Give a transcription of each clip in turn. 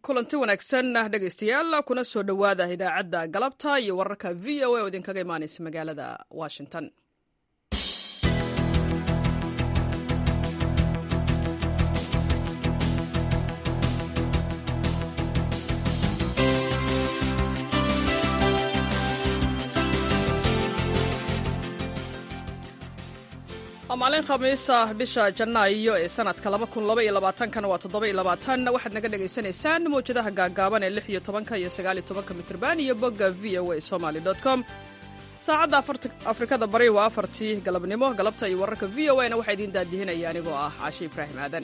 kulanti wanaagsan dhegaystayaal kuna soo dhowaada idaacadda galabta iyo wararka v o a oo idinkaga imaanaysa magaalada washington waa maalin khamiisa bisha janaayo ee sanadka kana waa waxaad naga dhagaysanaysaan mawjadaha gaagaaban ee iyo tobanka iyo sagaaliyo tobanka mitrban iyo bogga v o a somaly com saacadda afrikada bari waa afartii galabnimo galabta iyo wararka v o a na waxaa idiin daadihinaya anigoo ah caashi ibraahim aadan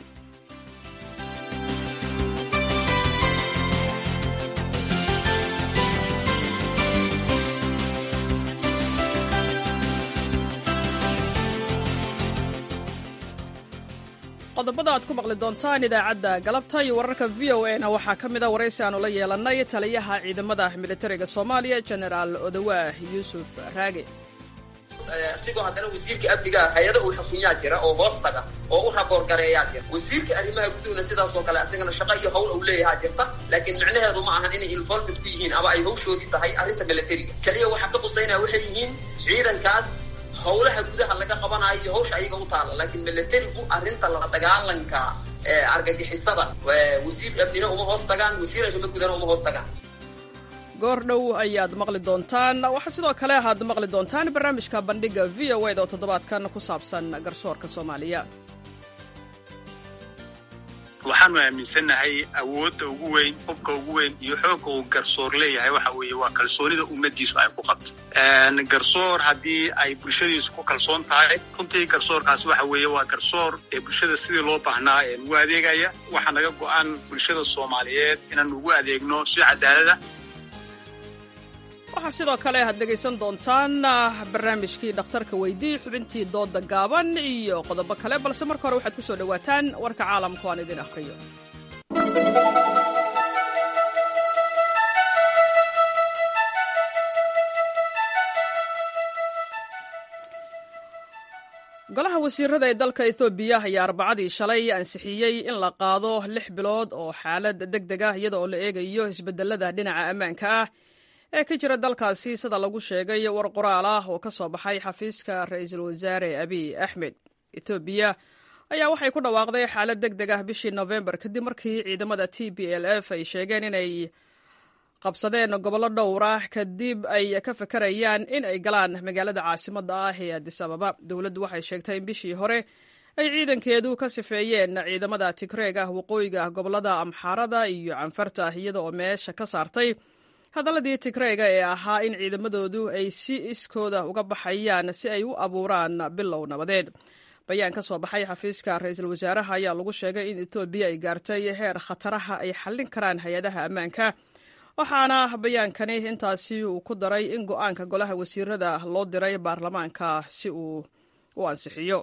qodobada aad ku maqli doontaan idaacadda galabta iyo wararka v o a na waxaa ka mid a waraysi aanu la yeelannay taliyaha ciidamada militariga soomaaliya genaraal odawaah yuusuf raage asigoo haddana wasiirka amniga hay-ada uu xukunyaa jira oo hoos taga oo u raboorgareeyaa jira wasiirka arrimaha guduhna sidaasoo kale asagana shaqo iyo hawl uu leeyahaa jirta laakiin micnaheedu ma ahan inay involved ku yihiin ama ay hawshoodii tahay arrinta militariga keliya waxaa ka qusaynaya waxay yihiin ciidankaas howlaha gudaha laga qabanayo iyo hawsha ayaga u taala laakiin milatarigu arrinta la dagaalanka argagixisada wasiir amnina uma hoos tagaan wasiir arrimo gudana uma hoos tagaan goor dhow ayaad maqli doontaan waxaa sidoo kale aad maqli doontaan barnaamijka bandhiga v o eda oo toddobaadkan ku saabsan garsoorka soomaaliya waxaanu aaminsannahay awoodda ugu weyn qofka ugu weyn iyo xoogga uu garsoor leeyahay waxa weeye waa kalsoonida ummadiisu ay ku qabto garsoor haddii ay bulshadiisu ku kalsoon tahay runtii garsoorkaasi waxa weeye waa garsoor ee bulshada sidii loo baahnaa ee ugu adeegaya waxaa naga go-an bulshada soomaaliyeed inaanu ugu adeegno si cadaalada waxaa sidoo kale aad dhegaysan doontaan barnaamijkii dhakhtarka weydii xubintii dooda gaaban iyo qodobo kale balse marka hore waxaad ku soo dhowaataan warka caalamku aan idin akhriyo golaha wasiirada ee dalka ethoobiya ayaa arbacadii shalay ansixiyey in la qaado lix bilood oo xaalad deg deg ah iyada oo la eegayo isbedelada dhinaca ammaanka ah ee ka jira dalkaasi sida lagu sheegay war qoraal ah oo ka soo baxay xafiiska ra-iisul wasaare abiy axmed ethoobiya ayaa waxay ku dhawaaqday xaalad deg deg ah bishii nofembar kadib markii ciidamada t b l f ay sheegeen inay qabsadeen gobollo dhowr ah kadib ay ka fakarayaan in ay galaan magaalada caasimadda ah ee adis ababa dowladdu waxay sheegtay in bishii hore ay ciidankeedu ka sifeeyeen ciidamada tigreeg ah waqooyiga gobollada amxaarada iyo canfarta iyada oo meesha ka saartay hadalladii tigreega ee ahaa in ciidamadoodu ay si iskooda uga baxayaan si ay u abuuraan bilow nabadeed bayaan ka soo baxay xafiiska ra-iisul wasaaraha ayaa lagu sheegay in etoobiya ay gaartay heer khataraha ay xallin karaan hay-adaha ammaanka waxaana bayaankani intaasi uu ku daray in go-aanka golaha wasiirada loo diray baarlamaanka si uu u ansixiyo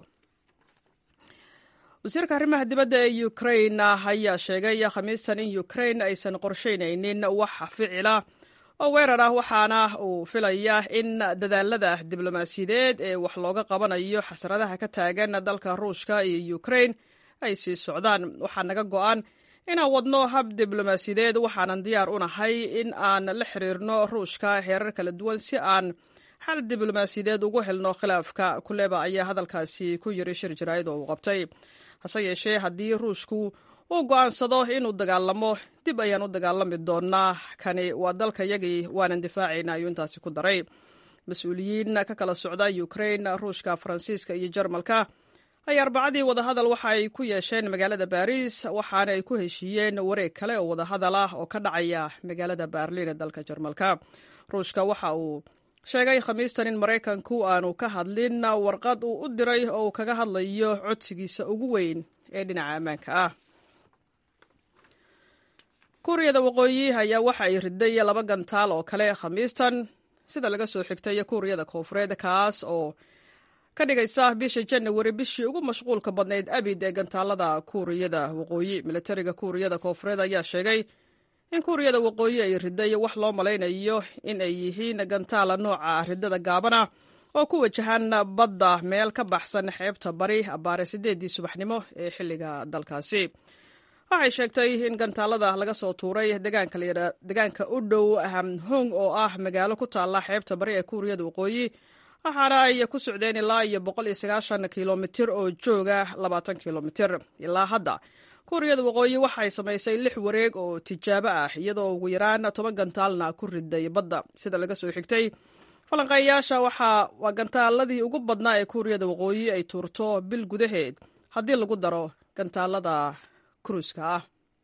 wasiirka arrimaha dibadda ee ukrain ayaa sheegay khamiistan in ukrain aysan qorshaynaynin wax ficila oo weerar ah waxaana uu filayaa in dadaalada diblomaasiyadeed ee wax looga qabanayo xasradaha ka taagan dalka ruushka iyo ukrain ay sii socdaan waxaa naga go-an inaan wadno hab diblomaasiyadeed waxaanan diyaar u nahay in aan la xiriirno ruushka heerar kala duwan si aan xal diblomaasiyadeed ugu helno khilaafka kuleba ayaa hadalkaasi ku yiri shir jaraa'id oo uu qabtay hase yeeshee haddii ruushku uu go'aansado inuu dagaalamo dib ayaan u dagaalami doonaa kani waa dalkayagii waanan difaacayna ayuu intaasi ku daray mas-uuliyiin ka kala socda ukrain ruushka faransiiska iyo jarmalka ayaa arbacadii wadahadal waxa ay ku yeesheen magaalada baariis waxaana ay ku heshiiyeen wareeg kale oo wadahadal ah oo ka dhacaya magaalada baarliin ee dalka jarmalka ruushka waxa uu sheegay khamiistan in maraykanku aanu ka hadlin warqad uu u diray oo uu kaga hadlayo codsigiisa ugu weyn ee dhinaca ammaanka ah kuuriyada waqooyi ayaa waxa ay riday laba gantaal oo kale khamiistan sida laga soo xigtay kuuriyada koonfureed kaas oo ka dhigaysa bisha janawari bishii ugu mashquulka badnayd abid ee gantaalada kuuriyada waqooyi militariga kuuriyada koonfureed ayaa sheegay in kuuriyada waqooyi ay riday wax loo malaynayo in ay yihiin gantaala nooca ridada gaabana oo ku wajahan badda meel ka baxsan xeebta bari abbaare sideedii subaxnimo ee xilliga dalkaasi waxay sheegtay in gantaalada laga soo tuuray degaanka u dhow hamhong oo ah magaalo ku taalla xeebta bari ee kuuriyada waqooyi waxaana ay ku socdeen ilaa iyo boqol iyo sagaashan kilomitir oo jooga labaatan kilomitir ilaa hadda kuuriyada waqooyi waxay samaysay lix wareeg oo tijaabo ah iyadoo ugu yaraan toban gantaalna ku riday badda sida laga soo xigtay falanqeeyayaasha waa gantaaladii ugu badnaa ee kuuriyada waqooyi ay tuurto bil gudaheed haddii lagu daro gantaalada kruuska ah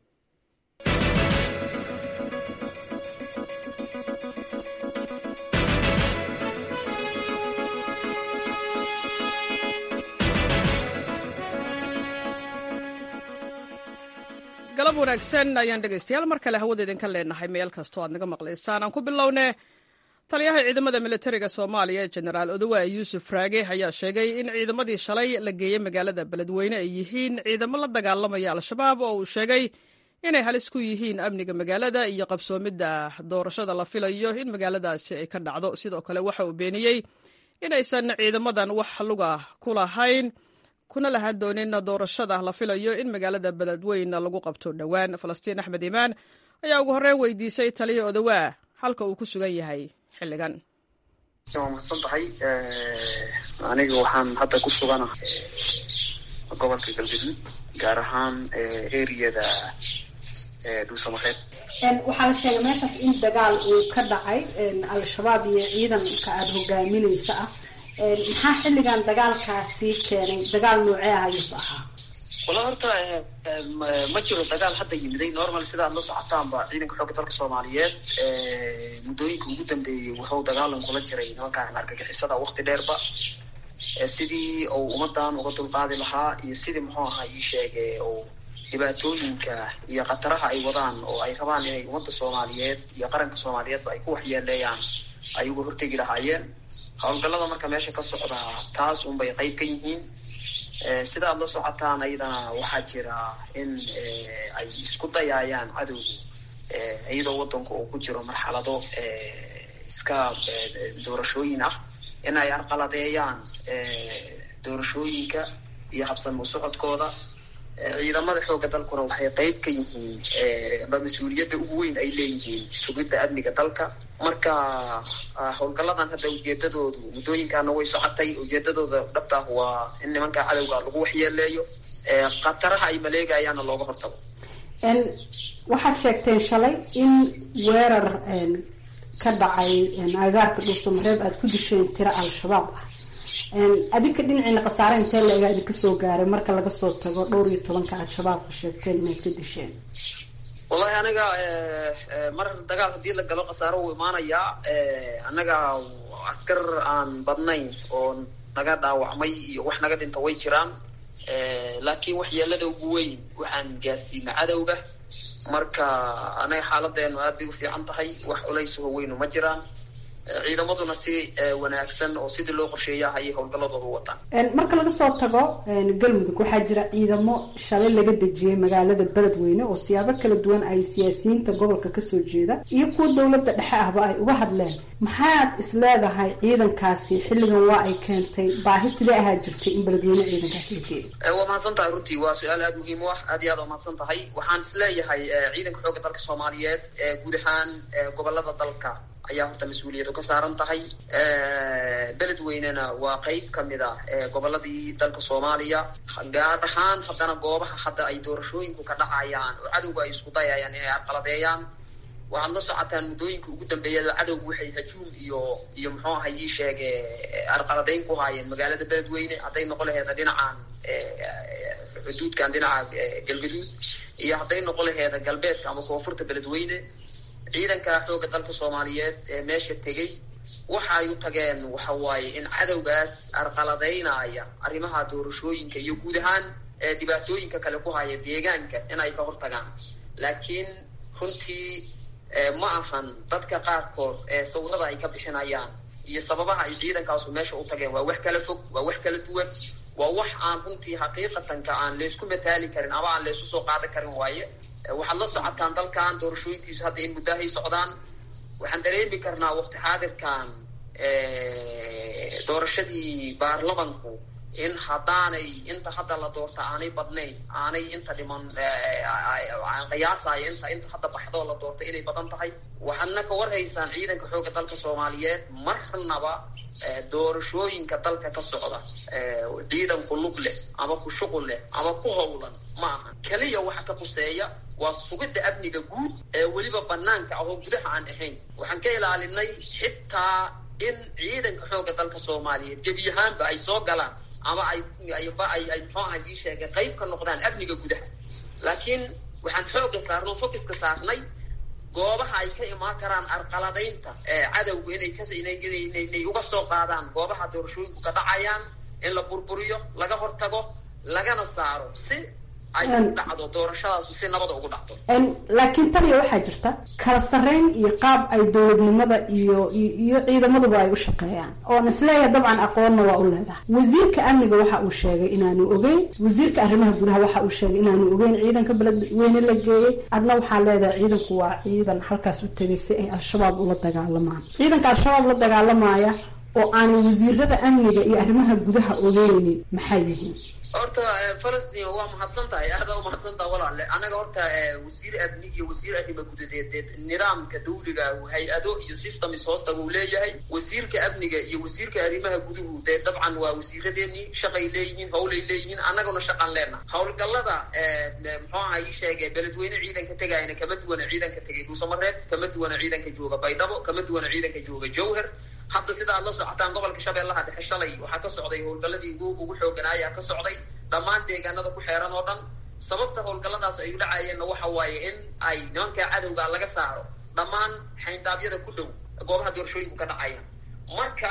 galab wanaagsan ayaan dhegaystayaal mar kale hawada idinka leenahay meel kastoo aad naga maqlaysaan aan ku bilowne taliyaha ciidamada militariga soomaaliya jenaraal odowa yuusuf raage ayaa sheegay in ciidamadii shalay la geeyey magaalada beledweyne ay yihiin ciidamo la dagaalamaya al-shabaab oo uu sheegay inay halis ku yihiin amniga magaalada iyo qabsoomidda doorashada la filayo in magaaladaasi ay ka dhacdo sidoo kale waxa uu beeniyey inaysan ciidamadan wax luga ku lahayn kuna lahaan doonin doorashada la filayo in magaalada beledweyne lagu qabto dhowaan falastiin axmed imaan ayaa ugu horreyn weydiisay taliya odowaa halka uu ku sugan yahay xilligan waa mahadsan tahay aniga waxaan hadda ku sugana gobolka galgaduud gaar ahaan eriyada dhuusamareed waxaa la sheegay meeshaas in dagaal uu ka dhacay al-shabaab iyo ciidanka aada hogaaminaysa ah maxaa xilligan dagaalkaasi keenay dagaal noocee ah ayuus ahaa wala horta ma jiro dagaal hadda yimiday normal sidaad la socotaanba ciidanka xoogga dalka soomaaliyeed muddooyinka ugu dambeeyey wuxuu dagaalan kula jiray nimankaan argagixisada wakti dheerba sidii uu ummadan uga dulqaadi lahaa iyo sidii muxuu ahaa ii sheege oo dhibaatooyinka iyo khataraha ay wadaan oo ay rabaan inay ummadda soomaaliyeed iyo qaranka soomaaliyeedba ay ku waxyeeleeyaan ay uga hortegi lahaayeen howlgallada marka meesha ka socda taas unbay qayb ka yihiin sida aad la socotaan ayadana waxaa jira in ay isku dayaayaan cadowgu iyadoo waddanku uu ku jiro marxalado iska doorashooyin ah in ay arqaladeeyaan doorashooyinka iyo habsamo socodkooda ciidamada xoogga dalkuna waxay qayb ka yihiin aba mas-uuliyadda ugu weyn ay leeyihiin sugidda amniga dalka marka howlgalladan hadda ujeedadoodu muddooyinkaana way socotay ujeedadooda dhabtaah waa in nimanka cadowga lagu waxyeeleeyo khataraha ay maleegayaana looga hortago waxaad sheegteen shalay in weerar ka dhacay agaarka dhuusamareeb aada ku disheen tiro al-shabaab ah adinka dhinaciina khasaare intee laegaa idinka soo gaaray marka laga soo tago dhowr iyo tobanka al-shabaabka sheegteen inaad ka disheen wallahi aniga mar dagaal haddii la galo khasaaro wuu imaanayaa annaga askar aan badnayn oo naga dhaawacmay iyo wax naga dhinta way jiraan laakiin waxyeelada ugu weyn waxaan gaarsiina cadowga marka anaga xaaladeenu aad bay u fiican tahay wax culaysaho weynu ma jiraan ciidamaduna si wanaagsan oo sidii loo qorsheeya ayay howlgalladooda u wataan marka laga soo tago galmudug waxaa jira ciidamo shalay laga dejiyey magaalada beledweyne oo siyaabo kala duwan ay siyaasiyiinta gobolka kasoo jeeda iyo kuwa dowladda dhexe ahba ay uga hadleen maxaad is leedahay ciidankaasi xilligan waa ay keentay baahi sidee ahaa jirtay in beledweyne ciidankaasi la geeyo waa mahadsan tahay runtii waa su-aal aada muhiim u ah aad iyo aad waa mahadsan tahay waxaan is leeyahay ciidanka xoogga dalka soomaaliyeed guud ahaan gobolada dalka ayaa horta mas-uuliyadu ka saaran tahay beledweynena waa qeyb kamid ah goboladii dalka soomaaliya gaar ahaan haddana goobaha hadda ay doorashooyinku ka dhacayaan oo cadowga ay isku dayayaan inay arqaladeeyaan waxaad la socotaan muddooyinka ugu dambeeyada cadowgu waxay hajuum iyo iyo muxuu ahay ii sheege arqaladeyn ku haayeen magaalada beledweyne hadday noqon laheeda dhinacan xuduudkan dhinaca galgaduud iyo hadday noqon laheeda galbeedka ama koonfurta beledweyne ciidanka xoogga dalka soomaaliyeed ee meesha tegey waxa ay u tageen waxa waaye in cadowgaas arqaladeynaya arrimaha doorashooyinka iyo guud ahaan dhibaatooyinka kale ku haya deegaanka in ay ka hortagaan laakiin runtii ma ahan dadka qaarkood ee sawirada ay ka bixinayaan iyo sababaha ay ciidankaasu meesha u tageen waa wax kala fog waa wax kala duwan waa wax aan runtii xaqiiqatanka aan laysku mataali karin ama aan laysu soo qaadan karin waaye waxaad la socotaan dalkan doorashooyinkiisu hadda in muddahay socdaan waxaan dareemi karnaa waqti xaadirkan doorashadii baarlamanku in haddaanay inta hadda la doorta aanay badnayn aanay inta dhiman aan qiyaasayo inta inta hadda baxdoo la doorta inay badan tahay waxaadna ka warhaysaan ciidanka xoogga dalka soomaaliyeed marnaba doorashooyinka dalka ka socda ciidan ku lug leh ama ku shuqul leh ama ku howlan ma aha keliya waxa ka quseeya waa sugidda amniga guud ee weliba banaanka ah oo gudaha aan ahayn waxaan ka ilaalinay xitaa in ciidanka xoogga dalka soomaaliyeed gebi ahaanba ay soo galaan ama ay ayba ay ay muxuu aha ii sheegay qayb ka noqdaan amniga gudaha laakiin waxaan xoogga saarnay oo focuska saarnay goobaha ay ka imaan karaan arqaladaynta cadowga inay kas inay inay uga soo qaadaan goobaha doorashooyinku ka dhacayaan in la burburiyo laga hortago lagana saaro si ay u dhacdo doorashadaasu si nabada ugu dhacdo laakiin taniya waxaa jirta kala sarreyn iyo qaab ay dowladnimada iyo iyo ciidamaduba ay u shaqeeyaan oon isleeyahay dabcan aqoonna waa u leedahay wasiirka amniga waxa uu sheegay inaanu ogeyn wasiirka arrimaha gudaha waxa uu sheegay inaanu ogeyn ciidanka beledweyne la geeyey adna waxaa leedahay ciidanku waa ciidan halkaas u tegay si ay al-shabaab ula dagaalamaan ciidanka al-shabaab la dagaalamaya oo aanay wasiirada amniga iyo arrimaha gudaha ogeynin maxay yihiin horta falastin waa mahadsan tahay aada u mahadsan taha walaale annaga horta wasiir amnig iyo wasiir arrima gudadeedeed nidaamka dawliga hay-ado iyo systems hoosta uu leeyahay wasiirka amniga iyo wasiirka arrimaha guduhu dee dabcan waa wasiiradeenii shaqay leeyihiin howlay leeyihiin annaguna shaqan leenaha howlgallada muxuu aha ii sheegay beledweyne ciidanka tegayna kama duwana ciidanka tegay dhuusamareeb kama duwana ciidanka jooga baydhabo kama duwana ciidanka jooga jowher hadda sida aad la socotaan gobolka shabeellaha dhexe shalay waxaa ka socday howlgalladii ugu ugu xooganaayaa ka socday dhammaan deegaanada ku xeeran oo dhan sababta howlgalladaas ay u dhacayeenna waxa waaye in ay nimanka cadowga laga saaro dhammaan xayndaabyada ku dhow goobaha doorashooyinku ka dhacayaan marka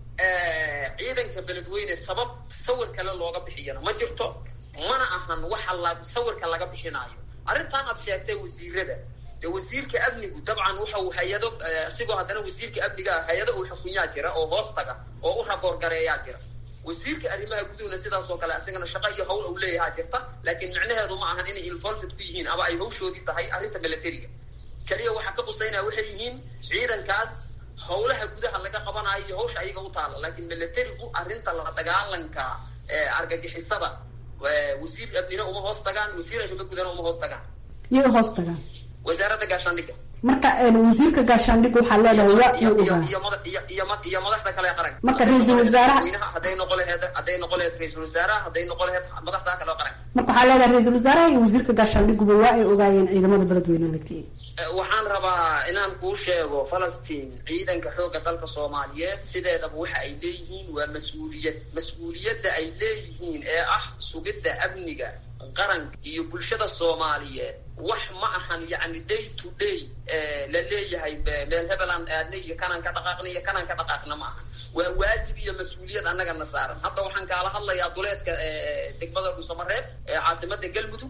ciidanka beledweyne sabab sawir kale looga bixiyana ma jirto mana ahan waxa la sawirka laga bixinaayo arrintan aad sheegtay wasiirada de wasiirka amnigu dabcan waxa uu hay-ado isigoo haddana wasiirka amniga hay-ado uu xukunyaa jira oo hoos taga oo u raboorgareeyaa jira wasiirka arrimaha guduhuna sidaas oo kale isagana shaqo iyo hawl uu leeyahaa jirta laakiin micnaheedu ma ahan inay involved ku yihiin ama ay hawshoodii tahay arrinta militariga keliya waxaa ka qusaynaya waxay yihiin ciidankaas howlaha gudaha laga qabanayo iyo hawsha ayaga u taala laakiin militarigu arrinta la dagaalanka argagixisada wasiir amnina uma hoos tagaan wasiir arrimo gudana uma hoos tagaan yay hoos tagaan wasaaradda gaashaandhigga marka wasiirka gaashaandhig waxaa leedahay waa uu ogaa iyo madaxda kale ee qaranka marka ra-iisul wasaaraha hadday noqo laheed hadday noqo laheed ra-iisul wasaaraha hadday noqo laheed madaxda kale oo qaranka marka waxaa leedahay ra-iisul wasaaraha iyo wasiirka gaashaandhiguba waa ay ogaayeen ciidamada beledweyne la geeyey waxaan rabaa inaan kuu sheego falastiin ciidanka xoogga dalka soomaaliyeed sideedaba waxa ay leeyihiin waa mas-uuliyad mas-uuliyadda ay leeyihiin ee ah sugidda amniga qaranka iyo bulshada soomaaliyeed wax ma ahan yacni day to day la leeyahay meel hebeland aadna iyo kanaan ka dhaqaaqna iyo kanaan ka dhaqaaqna ma ahan waa waajib iyo mas-uuliyad annagana saaran hadda waxaan kaala hadlayaa duleedka degmada dhuusamareeb ee caasimada galmudug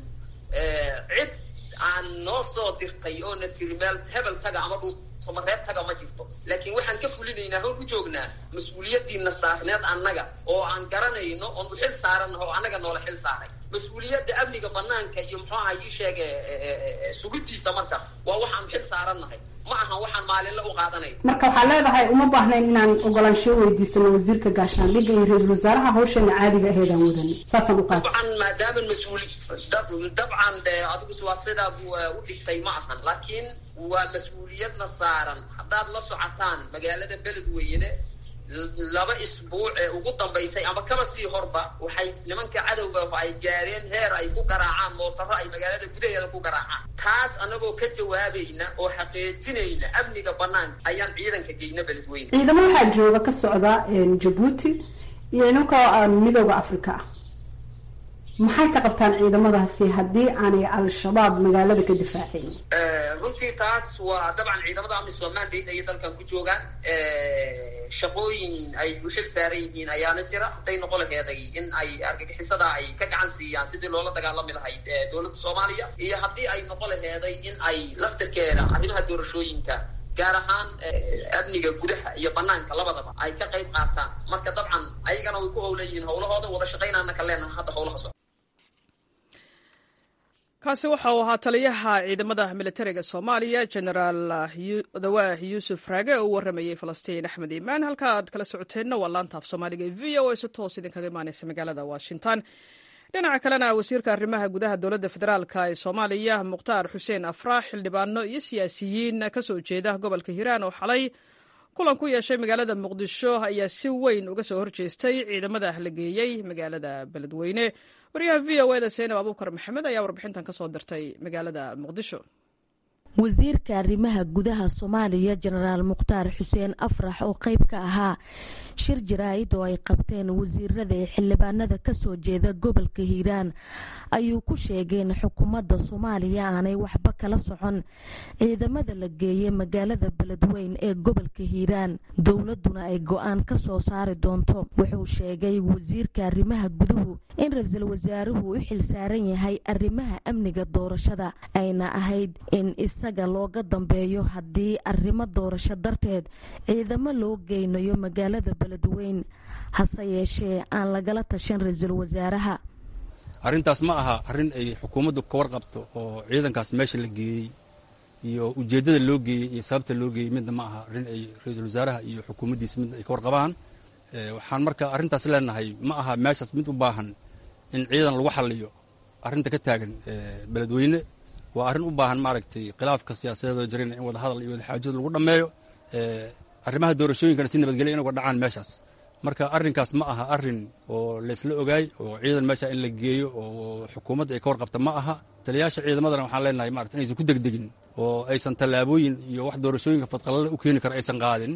cid aan noo soo dirtay oo na tiri meel hebel taga ama dhuusamareeb taga ma jirto laakiin waxaan ka fulinaynaa howl u joognaa mas-uuliyadiina saarneed annaga oo aan garanayno oon u xil saarannaho oo annaga noola xil saaray mas-uuliyadda amniga banaanka iyo muxuu aha ii sheege sugidiisa marka waa waxaan xil saarannahay ma ahan waxaan maalinle u qaadanay marka waxaa leedahay uma baahnayn inaan ogolaansho weydiisano wasiirka gaashaandhigga iyo ra-iisul wasaaraha hawsheena caadiga aheedaan wadani saasaan u qaata dabcan maadaama mas-uuli dabcan de adigu waa sidaad u dhigtay ma ahan laakiin waa mas-uuliyadna saaran haddaad la socotaan magaalada beledweyne laba isbuuc ee ugu dambaysay ama kaba sii horba waxay nimanka cadowga ay gaareen heer ay ku garaacaan mootaro ay magaalada gudaheeda ku garaacaan taas anagoo ka jawaabayna oo xaqiijinayna amniga banaanka ayaan ciidanka geyna beledweyne ciidamo waxaa jooga ka socda jabuuti iyo ciidanka midooda africa ah maxay ka qabtaan ciidamadaasi haddii aanay al-shabaab magaalada ka difaacayn runtii taas waa dabcan ciidamada amisom mandate ayay dalkan ku joogaan shaqooyin ay u xil saaran yihiin ayaana jira hadday noqo laheeday in ay argagixisada ay ka gacan siiyaan sidii loola dagaalami lahayd dowladda soomaaliya iyo haddii ay noqo laheeday in ay laftirkeeda arrimaha doorashooyinka gaar ahaan amniga gudaha iyo banaanka labadaba ay ka qayb qaataan marka dabcan ayagana way ku howlan yihiin howlahooda wada shaqaynaana ka leenaha hadda howlaha so kaasi waxa uu ahaa taliyaha ciidamada militariga soomaaliya genaraal dawaah yuusuf raage oo u waramayey falastiin axmed iimaan halka aad kala socoteenna waa laanta af soomaaliga ee v o a si toos idinkaga imaaneysa magaalada washington dhinaca kalena wasiirka arrimaha gudaha dowladda federaalk ee soomaaliya mukhtaar xuseen afraax xildhibaano iyo siyaasiyiin ka soo jeeda gobolka hiiraan oo xalay kulan ku yeeshay magaalada muqdisho ayaa si weyn uga soo horjeestay ciidamada la geeyey magaalada beledweyne wariyaha v o eda seenab abuukar maxamed ayaa warbixintan ka soo dirtay magaalada muqdisho wasiirka arrimaha gudaha soomaaliya jenaraal mukhtaar xuseen afrax oo qayb ka ahaa shir jaraa'id oo ay qabteen wasiirada ee xildhibaanada kasoo jeeda gobolka hiiraan ayuu ku sheegay in xukuumadda soomaaliya aanay waxba kala socon ciidamada la geeyey magaalada beledweyn ee gobolka hiiraan dowladuna ay go-aan ka soo saari doonto wuxuu sheegay wasiirka arrimaha guduhu in ra-iisul wasaaruhu u xilsaaran yahay arrimaha amniga doorashada ayna ahayd in isaga looga dambeeyo haddii arrimo doorasho darteed ciidamo loo geynayo magaalada beledweyn hase yeeshee aan lagala tashan ra-iisul wasaaraha arrintaas ma aha arrin ay xukuumaddu ka warqabto oo ciidankaas meesha la geeyey iyo ujeeddada loo geeyey iyo sababta loo geeyey midna ma aha arrin ay ra-iisul wasaaraha iyo xukuumaddiisa midna ay ka warqabaan waxaan marka arrintaas leenahay ma aha meeshaas mid u baahan in ciidan lagu xalliyo arrinta ka taagan beledweyne waa arrin u baahan maaragtay khilaafka siyaasadeedoo jirina in wadahadal iyo wadaxaajada lagu dhammeeyo arrimaha doorashooyinkana si nabadgelya in uga dhacaan meeshaas marka arrinkaas ma aha arrin oo laysla ogaay oo ciidan meesha in la geeyo oo xukuumadda ay ka warqabta ma aha taliyayaasha ciidamadana waxaan leenahay maarata inaysan ku degdegin oo aysan tallaabooyin iyo wax doorashooyinka fadqalada u keeni kara aysan qaadin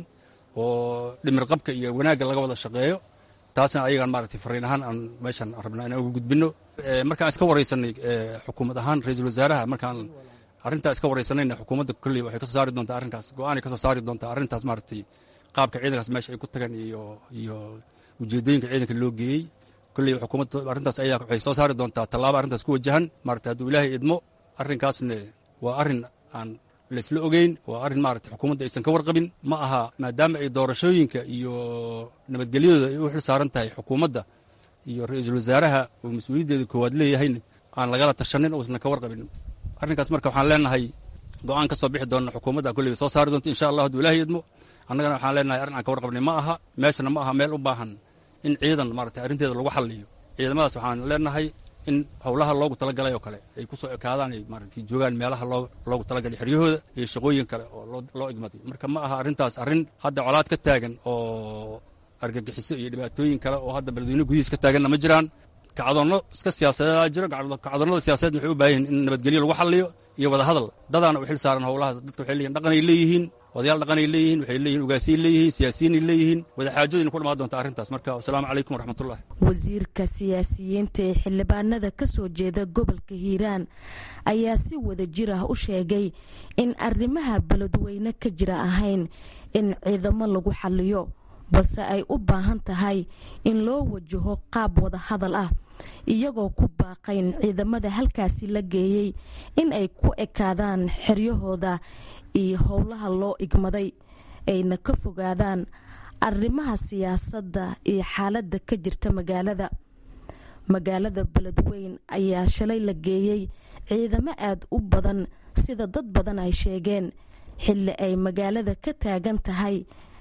oo dhimirqabka iyo wanaagga laga wada shaqeeyo taasna ayagaan maaragtay fariin ahaan aan meeshan rabnaa inaan uga gudbinno markaan iska waraysanay xukuumad ahaan ra-iisul wasaaraha markaan arrintaa iska waraysanayna xukuumadda kolley waxay kasoo saari doontaa arrinkaas go-aanay kasoo saari doontaa arrintaas maaragtay qaabka ciidankaas meesha ay ku tagaan iyo iyo ujeeddooyinka ciidanka loo geeyey kolley xukuumadda arrintaas ayaa waxay soo saari doontaa tallaabo arrintaas ku wajahan maaragtay hadduu ilaahay idmo arrinkaasna waa arrin aan laysla ogeyn waa arrin maaragtay xukuumadda aysan ka warqabin ma aha maadaama ay doorashooyinka iyo nabadgelyadooda ay u xil saaran tahay xukuumadda iyo ra-iisul wasaaraha oo mas-uuliyaddeeda koowaad leeyahayna aan lagala tashanin uusan ka warqabin arrinkaas marka waxaan leenahay go-aan ka soo bixi doona xukuumadda kolley soo saari doonta insha allah hadduu ilaahay idmo annagana waxaan leenahay arrin aan ka warqabnay ma aha meeshana ma aha meel u baahan in ciidan maaragtay arrinteeda lagu xalliyo ciidamadaas waxaan leenahay in howlaha loogu talagalay oo kale ay ku soo ekaadaan ay maaragtay joogaan meelaha loogu talagalay xeryahooda iyo shaqooyin kale oo loo igmaday marka ma aha arrintaas arrin hadda colaad ka taagan oo argagixiso iyo dhibaatooyin kale oo hadda beledweyne gudihiis ka taaganna ma jiraan kacdoonno iska siyaasadeedaa jiro kacdoonnada siyaasadeed waxay u baahan yihin in nabadgelyo lagu xalliyo iyo wadahadal dadaana u xil saaran howlaha dadka waxay leeyihin dhaqanay leeyihiin odayaal dhaqanay leeyihiin waxay leeyihin ugaasiyay leeyihiin siyaasiyiinay leeyihiin wadaxaajooyina ku dhamaan doonta arrintaas marka wasalaamu calaykum waraxmatullah wasiirka siyaasiyiinta ee xildhibaanada ka soo jeeda gobolka hiiraan ayaa si wada jir ah u sheegay in arrimaha beledweyne ka jira ahayn in ciidamo lagu xalliyo balse ay u baahan tahay in loo wajaho qaab wada hadal ah iyagoo ku baaqayn ciidamada halkaasi la geeyey in ay ku ekaadaan xeryahooda iyo howlaha loo igmaday ayna ka fogaadaan arrimaha siyaasadda iyo xaaladda ka jirta magaalada magaalada beledweyn ayaa shalay la geeyey ciidamo aada u badan sida dad badan ay sheegeen xilli ay magaalada ka taagan tahay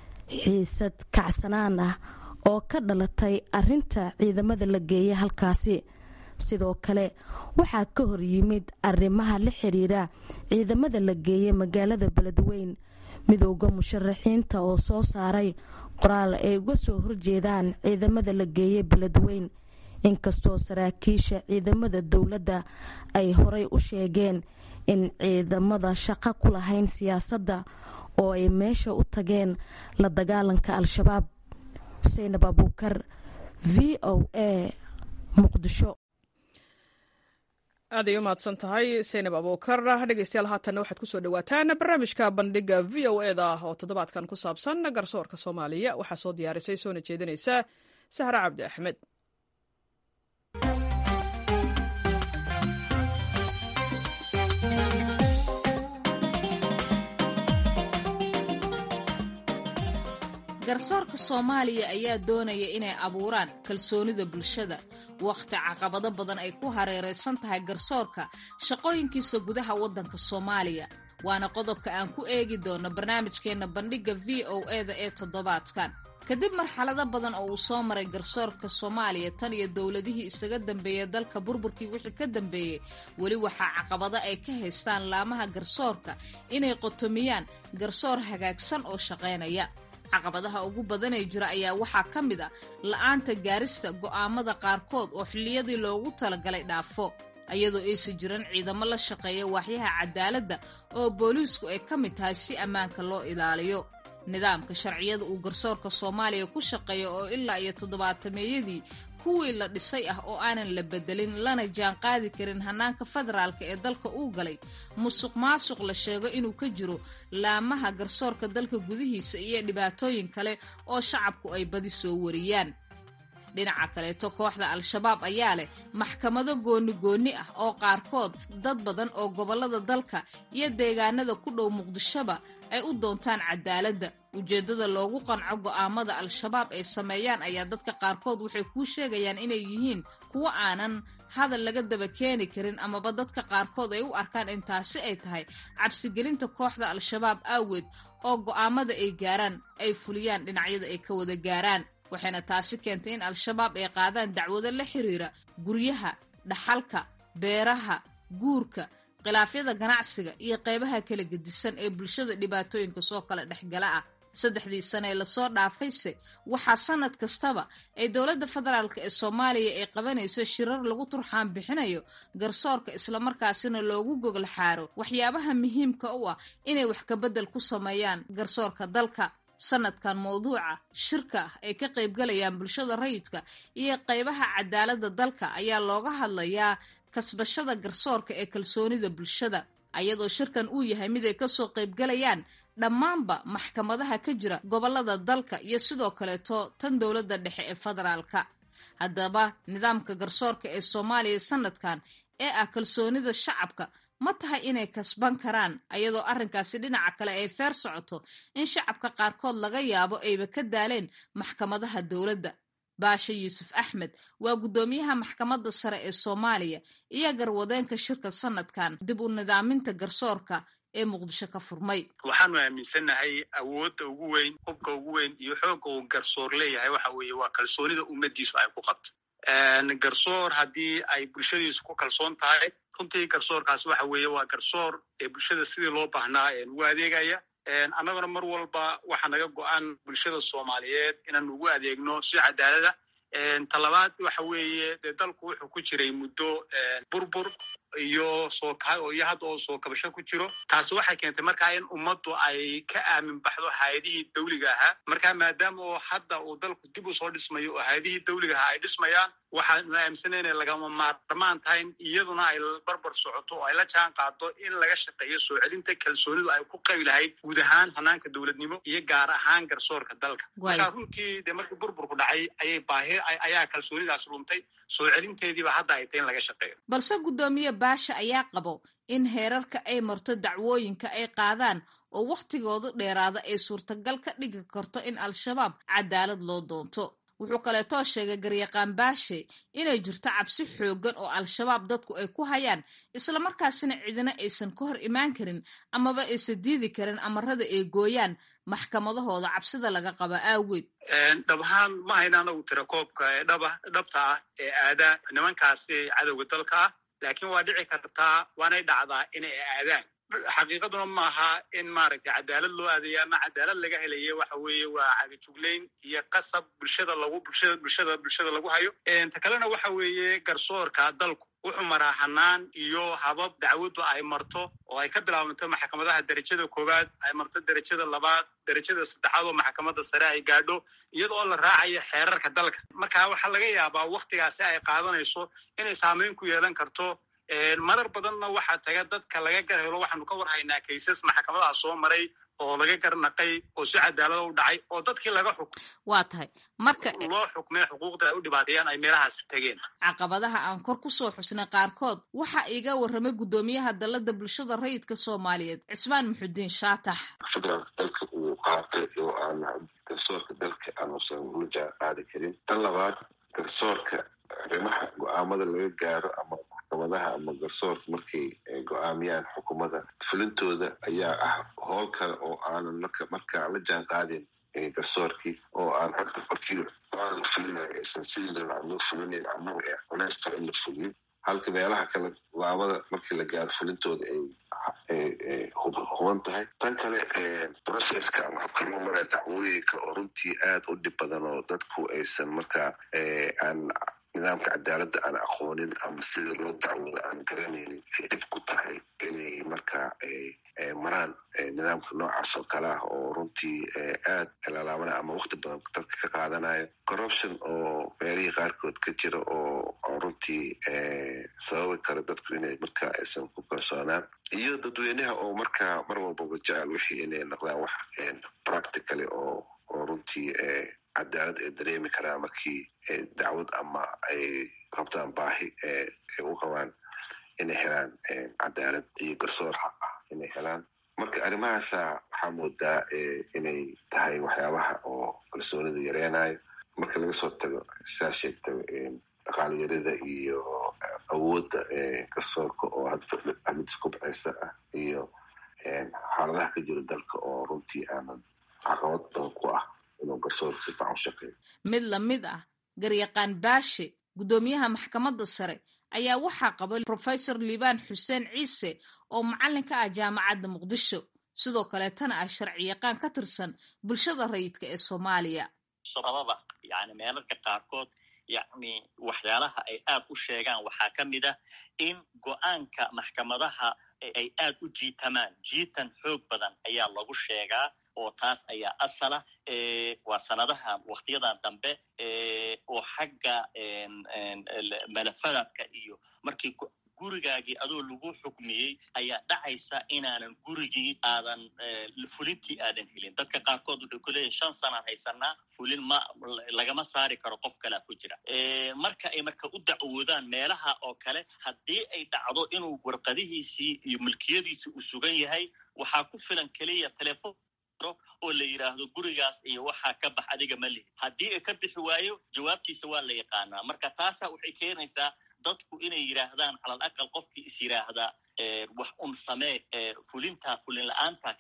xiisad kacsanaan ah oo ka dhalatay arinta ciidamada la geeyay halkaasi sidoo kale waxaa ka hor yimid arrimaha la xiriira ciidamada la geeyay magaalada beledweyn midooda musharaxiinta oo soo saaray qoraal ay uga soo horjeedaan ciidamada la geeyay beledweyn inkastoo saraakiisha ciidamada dowladda ay horay u sheegeen in ciidamada shaqo ku lahayn siyaasadda oo ay meesha u tageen la dagaalanka al-shabaab saynab abuukar v o a muqdisho aad ay u mahadsan tahay saynab abuukar dhegeystayaal haatanna waxaad kusoo dhawaataan barnaamijka bandhiga v o eda ah oo toddobaadkan ku saabsan garsoorka soomaaliya waxaa soo diyaarisay soona jeedinaysa sahra cabdi axmed garsoorka soomaaliya ayaa doonaya inay abuuraan kalsoonida bulshada wakhti caqabado badan ay ku hareeraysan tahay garsoorka shaqooyinkiisa gudaha waddanka soomaaliya waana qodobka aan ku eegi doono barnaamijkeenna bandhigga v o eda ee toddobaadkan kadib marxalado badan oo uu soo maray garsoorka soomaaliya tan iyo dowladihii isaga dambeeyey dalka burburkii wixii ka dambeeyey weli waxaa caqabado ay ka haystaan laamaha garsoorka inay qotomiyaan garsoor hagaagsan oo shaqaynaya caqabadaha ugu badanee jira ayaa waxaa ka mid a la'aanta gaarista go'aamada qaarkood oo xilliyadii loogu talagalay dhaafo iyadoo aysan jiran ciidamo la shaqeeya waaxyaha cadaaladda oo booliisku ay ka mid tahay si ammaanka loo ilaaliyo nidaamka sharciyada uu garsoorka soomaaliya ku shaqeeya oo ilaa iyo toddobaatameeyadii kuwii la dhisay ah oo aanan la bedelin lana jaan qaadi karin hannaanka federaalka ee dalka uu galay musuq maasuq la sheego inuu ka jiro laamaha garsoorka dalka gudihiisa iyo dhibaatooyin kale oo shacabku ay badi soo wariyaan dhinaca kaleeto kooxda al-shabaab ayaa leh maxkamado gooni goonni ah oo qaarkood dad badan oo gobollada dalka iyo deegaanada ku dhow muqdishoba ay u doontaan cadaaladda ujeeddada loogu qanco go'aamada al-shabaab ay sameeyaan ayaa dadka qaarkood waxay kuu sheegayaan inay yihiin kuwo aanan hadal laga daba keeni karin amaba dadka qaarkood ay u arkaan in taasi ay tahay cabsigelinta kooxda al-shabaab aaweed oo go'aamada ay gaaraan ay fuliyaan dhinacyada ay ka wada gaaraan waxayna taasi keentay in al-shabaab ay qaadaan dacwado la xiriira guryaha dhaxalka beeraha guurka khilaafyada ganacsiga iyo qaybaha kala gedisan ee bulshada dhibaatooyinka soo kala dhexgala ah saddexdii sane ee lasoo dhaafayse waxaa sanad kastaba ay dowladda federaalk ee soomaaliya ay qabanayso shirar lagu turxaan bixinayo garsoorka islamarkaasina loogu gogol xaaro waxyaabaha muhiimka u ah inay wax kabedel ku sameeyaan garsoorka dalka sanadkan mawduuca shirka ah ay ka qaybgalayaan bulshada rayidka iyo qaybaha cadaaladda dalka ayaa looga hadlayaa kasbashada garsoorka ee kalsoonida bulshada ayadoo shirkan uu yahay mid ay kasoo qaybgalayaan dhammaanba maxkamadaha ka jira gobollada dalka iyo sidoo kaleeto tan dowladda dhexe ee federaalka haddaba nidaamka garsoorka ee soomaaliya sanadkan ee ah kalsoonida shacabka ma tahay inay kasban karaan ayadoo arrinkaasi dhinaca kale ay feer socoto in shacabka qaarkood laga yaabo ayba ka daaleen maxkamadaha dowladda baashe yuusuf axmed waa guddoomiyaha maxkamadda sare ee soomaaliya iyo garwadeenka shirka sanadkan dib u nidaaminta garsoorka ee muqdisho ka furmay waxaanu aaminsannahay awoodda ugu weyn hubka ugu weyn iyo xoogga uu garsoor leeyahay waxa weeye waa kalsoonida ummadiisu ay ku qabto garsoor haddii ay bulshadiisu ku kalsoon tahay runtii garsoorkaas waxa weeye waa garsoor ee bulshada sidii loo baahnaa ugu adeegaya annaguna mar walba waxa naga go-an bulshada soomaaliyeed inaan ugu adeegno si cadaalada talabaad waxa weeye dee dalku wuxuu ku jiray muddo burbur iyo soo iyo hadda oo soo kabasho ku jiro taasi waxay keentay markaa in ummaddu ay ka aamin baxdo hay-adihii dawliga ahaa marka maadaama oo hadda uu dalku dib u soo dhismayo oo hay-adihii dawliga ahaa ay dhismayaan waxaanu aaminsanay inay lagama maarmaan tahay iyaduna ay barbar socoto oo ay la jaan qaado in laga shaqeeyo soo celinta kalsoonidu ay ku qabi lahayd guud ahaan hanaanka dowladnimo iyo gaar ahaan garsoorka dalka marka runtii dee markii burburku dhacay ayay baahi ayaa kalsoonidaas luntay soo celinteediiba hadda ay tahay in laga shaqeeyo balse guddoomiye baasha ayaa qabo in heerarka ay marto dacwooyinka ay qaadaan oo wakhtigoodu dheeraada ay suurtagal ka dhigi karto in al-shabaab cadaalad loo doonto wuxuu kaleetoo sheegay garyaqaan baashe inay jirto cabsi xooggan oo al-shabaab dadku ay ku hayaan islamarkaasina cidina aysan ka hor imaan karin amaba aysan diidi karin amarada ay gooyaan maxkamadahooda cabsida laga qaba aaweed dhab ahaan ma hayna anagu tira koobka ee dhaba dhabta ah ee aada nimankaasi cadowga dalka ah laakiin waa dhici kartaa waanay dhacdaa inay aadaan xaqiiqaduna maaha in maaragtay cadaalad loo aadaya ama cadaalad laga helaye waxa weeye waa cagajuglayn iyo qasab bulshada lagu bulshada bulshada bulshada lagu hayo ta kalena waxa weeye garsoorka dalku wuxuu maraa hanaan iyo habab dacwaddu ay marto oo ay ka bilaabanto maxkamadaha derajada koowaad ay marto derajada labaad derajada saddexaad oo maxkamadda sare ay gaadho iyadoo la raacayo xeerarka dalka marka waxaa laga yaabaa wakhtigaasi ay qaadanayso inay saameyn ku yeelan karto marar badanna waxaa taga dadka laga gar helo waxaanu ka war haynaa kaysas maxkamadaha soo maray oo laga garnaqay oo si cadaalada u dhacay oo dadkii laga xuk waa tahay marka loo xukmay xuquuqda ay u dhibaateeyaan ay meelahaas tageen caqabadaha aan kor ku soo xusnay qaarkood waxaa iiga warramay guddoomiyaha dalladda bulshada rayidka soomaaliyeed cismaan muxudiin shaatax federaalka dalka uu qaatay oo aan garsoorka dalka aanusan ula jaan qaadi karin tan labaad garsoorka arrimaha go-aamada laga gaaro ama maxkamadaha ama garsoorka markay go-aamiyaan xukuumadda fulintooda ayaa ah howl kale oo aanan marka markaa la jaan qaadin garsoorkii oo aan hadda markii aan fulinayo aysan sidii larabaa loo fulinayn ama culeysta in la fuliyo halka meelaha kale go-aamada markii la gaaro fulintooda ay huban tahay tan kale processka ama habka loo maraya dacwooyinka oo runtii aad u dhib badan oo dadku aysan markaa aan nidaamka cadaaladda aan aqoonin ama sida loo dacwooda aan garanaynin ay dhib ku tahay inay markaa maraan nidaamka noocaas oo kale ah oo runtii aad lalaabana ama wakti badan dadka ka qaadanayo corruption oo meelihii qaarkood ka jira oo runtii sababi kara dadku inay markaa aysan ku kalsoonaan iyo dadweynaha oo markaa mar walbaba jecel wixii inay noqdaan wax practicaly oo oo runtii cadaalad ay dareemi karaan markii dacwad ama ay qabtaan baahi ay u qabaan inay helaan cadaalad iyo garsoor xaq ah inay helaan marka arrimahaasa waxaa moodaa inay tahay waxyaabaha oo kalsoonida yareynayo marka laga soo tago saa sheegta dhaqaalyarida iyo awoodda garsoorka oo hadda mid iskubceysa ah iyo xaaladaha ka jira dalka oo runtii aanan caqabad badan ku ah inuu garsoorka si fiican u shaqeeyo mid lamid ah garyaqaan baashe guddoomiyaha maxkamadda sare ayaa waxaa qaba professor liibaan xuseen ciise oo macallin ka ah jaamacadda muqdisho sidoo kaleetana ah sharciyaqaan ka tirsan bulshada rayidka ee soomaaliya sababa yani meelarka qaarkood yacni waxyaalaha ay aad u sheegaan waxaa ka mid ah in go-aanka maxkamadaha ay aad u jiitamaan jiitan xoog badan ayaa lagu sheegaa oo taas ayaa asala waa sanadahan waktiyadan dambe oo xagga malafadaadka iyo markii gurigaagii adoo lagu xukmiyey ayaa dhacaysa inaanan gurigii aadan fulintii aadan helin dadka qaarkood wuxuu ku leeyahy shan sanaan haysanaa fulin ma lagama saari karo qof kalea ku jira marka ay marka u dacwoodaan meelaha oo kale haddii ay dhacdo inuu warqadihiisii iyo milkiyadiisii uu sugan yahay waxaa ku filan keliya telefon oo la yidhaahdo gurigaas iyo waxaa ka bax adiga ma lihi haddii ay ka bixi waayo jawaabtiisa waa la yaqaanaa marka taasa waxay keenaysaa dadku inay yidhaahdaan calal aqal qofkii is yidhaahda wax un samee fulinta fulin la-aanta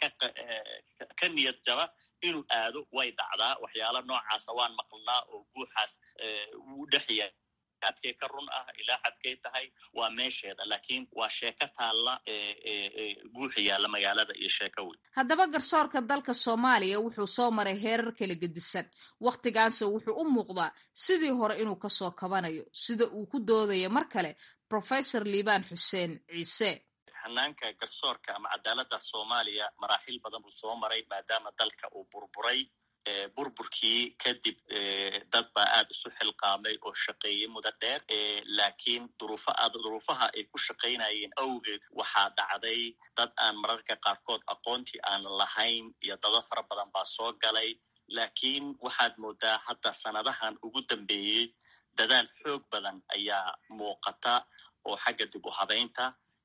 ka niyad jaba inuu aado way dhacdaa waxyaala noocaasa waan maqlnaa oo guuxaas wuu dhexya adkay ka run ah ilaa xadkay tahay waa meesheeda laakiin waa sheeko taalla guuxa yaalla magaalada iyo sheeko weyn haddaba garsoorka dalka soomaaliya wuxuu soo maray heerar kala gedisan wakhtigaanse wuxuu u muuqdaa sidii hore inuu kasoo kabanayo sida uu ku doodayo mar kale professor liibaan xuseen ciise hanaanka garsoorka ama cadaaladda soomaaliya maraaxiil badan buu soo maray maadaama dalka uu burburay burburkii kadib dad baa aad isu xilqaamay oo shaqeeyey mudo dheer laakiin duruufaha ay ku shaqaynayeen awgeed waxaa dhacday dad aan mararka qaarkood aqoontii aan lahayn iyo dado fara badan baa soo galay laakiin waxaad moodaa hadda sanadahan ugu dambeeyey dadaal xoog badan ayaa muuqata oo xagga dib u habaynta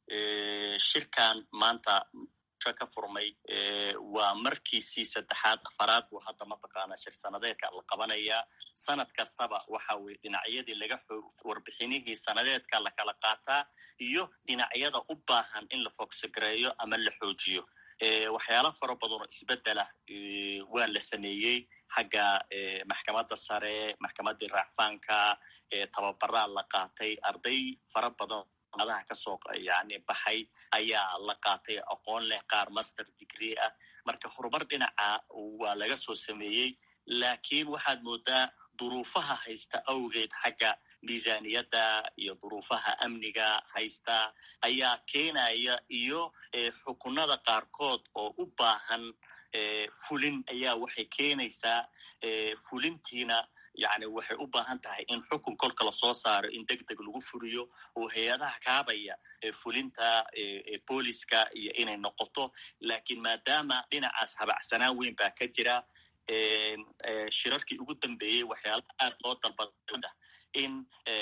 shirkan maanta ka furmay waa markiisii saddexaad afaraad buu hadda mataqaana shir sanadeedka la qabanayaa sanad kastaba waxa weye dhinacyadii laga warbixinihii sanadeedka la kala qaataa iyo dhinacyada u baahan in la fogsagareeyo ama la xoojiyo waxyaala fara badan oo isbedelah waa la sameeyey xagga maxkamadda sare maxkamaddii raacfaanka tababaraa la qaatay arday fara badan adaha kasoo yani baxay ayaa la qaatay aqoon leh qaar master degree ah marka horumar dhinaca waa laga soo sameeyey laakiin waxaad moodaa duruufaha haysta awgeed xagga miisaniyadda iyo duruufaha amniga haysta ayaa keenaya iyo xukunada qaarkood oo u baahan fulin ayaa waxay keenaysaa fulintiina yani waxay u baahan tahay in xukun kolka lasoo saaro in deg deg lagu furiyo oo hay-adaha kaabaya fulinta booliska iyo inay noqoto laakiin maadaama dhinacaas habacsanaan weyn baa ka jira shirarkii ugu dambeeyey waxyaala aad loo dalbada in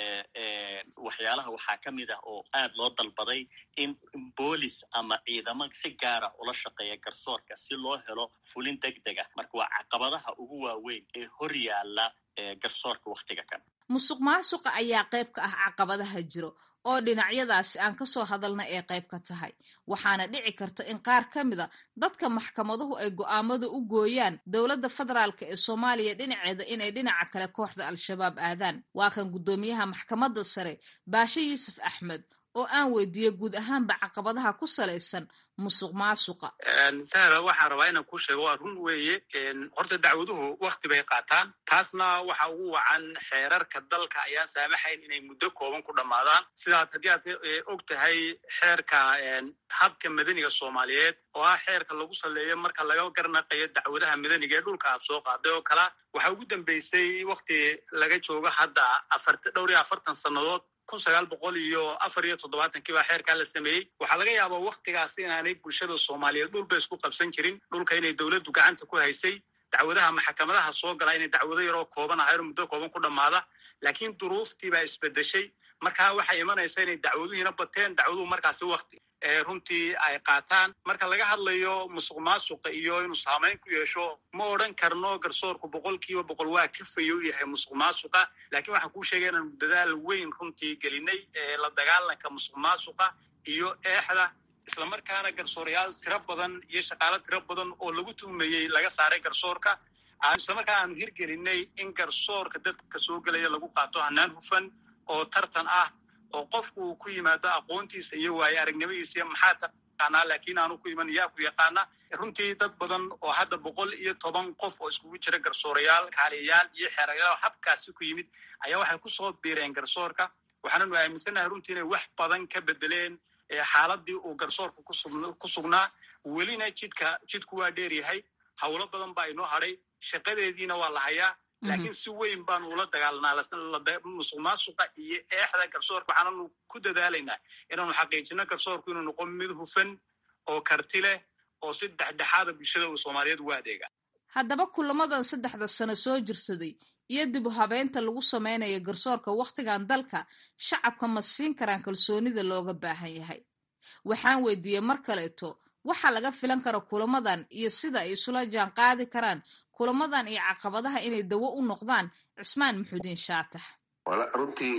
waxyaalaha waxaa ka mid ah oo aad loo dalbaday in boolis ama ciidamo si gaara ula shaqeeya garsoorka si loo helo fulin deg deg ah marka waa caqabadaha ugu waaweyn ee hor yaalla garsoorka wakhtiga kan musuq maasuqa ayaa qayb ka ah caqabadaha jiro oo dhinacyadaasi aan ka soo hadalna ee qayb ka tahay waxaana dhici karta in qaar ka mida dadka maxkamaduhu ay go'aamada u gooyaan dowladda federaalk ee soomaaliya dhinaceeda inay dhinaca kale kooxda al-shabaab aadaan waa kan guddoomiyaha maxkamadda sare baashe yuusuf axmed oo aan weydiiyey guud ahaanba caqabadaha ku salaysan musuq maasuqa sahla waxaan rabaa inaan kuu sheego waa run weeye horta dacwaduhu wakti bay qaataan taasna waxa ugu wacan xeerarka dalka ayaan saamaxayn inay muddo kooban ku dhammaadaan sidaad haddii aad og tahay xeerka habka madaniga soomaaliyeed oo ah xeerka lagu saleeyo marka laga garnaqayo dacwadaha madaniga ee dhulka aad soo qaaday oo kala waxaa ugu dambeysay wakti laga joogo hadda dhowr iyo afartan sannadood kun sagaal boqol iyo afar iyo toddobaatankii baa xeerkaa la sameeyey waxaa laga yaabaa waktigaas inaanay bulshada soomaaliyeed dhulba isku qabsan jirin dhulka inay dowladdu gacanta ku haysay dacwadaha maxkamadaha soo galaa inay dacwado yaroo kooban ahayro muddo kooban ku dhammaada laakiin duruuftii baa isbedeshay markaa waxay imanaysa inay dacwaduhiina bateen dacwaduhu markaasi wakti runtii ay qaataan marka laga hadlayo musuq maasuqa iyo inuu saamayn ku yeesho ma odhan karno garsoorku boqol kiiba boqol waa ka fayow yahay musuq maasuqa laakiin waxaan kuu sheegay inaanu dadaal weyn runtii gelinay la dagaalanka musuq maasuqa iyo eexda islamarkaana garsoorayaal tiro badan iyo shaqaalo tiro badan oo lagu tuhmayey laga saaray garsoorka islamarkaa aanu hirgelinay in garsoorka dadka soo gelaya lagu qaato hanaan hufan oo tartan ah oo qofku uu ku yimaado aqoontiisa iyo waaye aragnimadiisa maxaa taqaanaa laakiin aanu ku iman yaa ku yaqaana runtii dad badan oo hadda boqol iyo toban qof oo iskugu jira garsoorayaal kaaliyayaal iyo xeerayaal habkaasi ku yimid ayaa waxay kusoo biireen garsoorka waxaananu aaminsannahay runtii inay wax badan ka bedeleen xaaladii uu garsoorka ku sugnaa welina jidka jidku waa dheer yahay howlo badan baa inoo hadhay shaqadeediina waa la hayaa laakiin si weyn baanu ula dagaalanaa musuq maasuqa iyo eexda garsoorka waxaananu ku dadaalaynaa inaanu xaqiijino garsoorku inuu noqo mid hufan oo karti leh oo si dhexdhexaada bulshada uu soomaaliyeed ugu adeega haddaba kulamadan saddexda sano soo jirsaday iyo dib u habeynta lagu samaynayo garsoorka wakhtigan dalka shacabka ma siin karaan kalsoonida looga baahan yahay waxaan weydiiyey mar kaleeto waxaa laga filan kara kulamadan iyo sida ay isula jaan qaadi karaan kulamadan iyo caqabadaha inay dawo u noqdaan cismaan maxuudiin shaatax wala runtii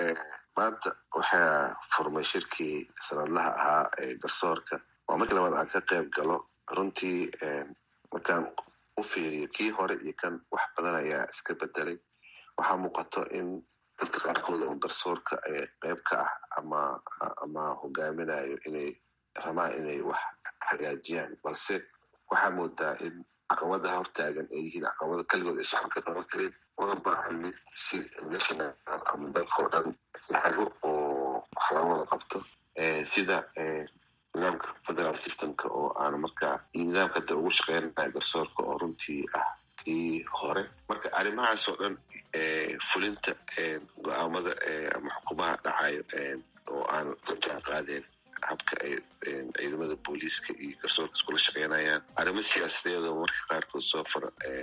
maanta waxaa furmay shirkii sanadlaha ahaa ee garsoorka waa markii labaad aan ka qayb galo runtii markaan u fiiriyo kii hore iyo kan wax badan ayaa iska bedelay waxaa muuqato in dadka qaarkood oo garsoorka qeyb ka ah ama ama hogaaminayo inay rabaan inay wax hagaajiyaan balse waxaa moodaa in caqabadaha hortaagan ay yihiin caqabada kaligood ay socon ka qaban karin una baahan mid si national ama dalkao dhan lahago oo wax laga wada qabto sida nidaamka federal systemka oo aan markaa nidaamka hadda ugu shaqeynaya garsoorka oo runtii ah kii hore marka arrimahaas oo dhan fulinta go-aamada ama xukumaha dhacayo oo aan la jaan qaadeen habka ay ciidamada booliiska iyo garsoorka iskula shaqeynayaan arrimo siyaasadeed oo marka qaarkood soo far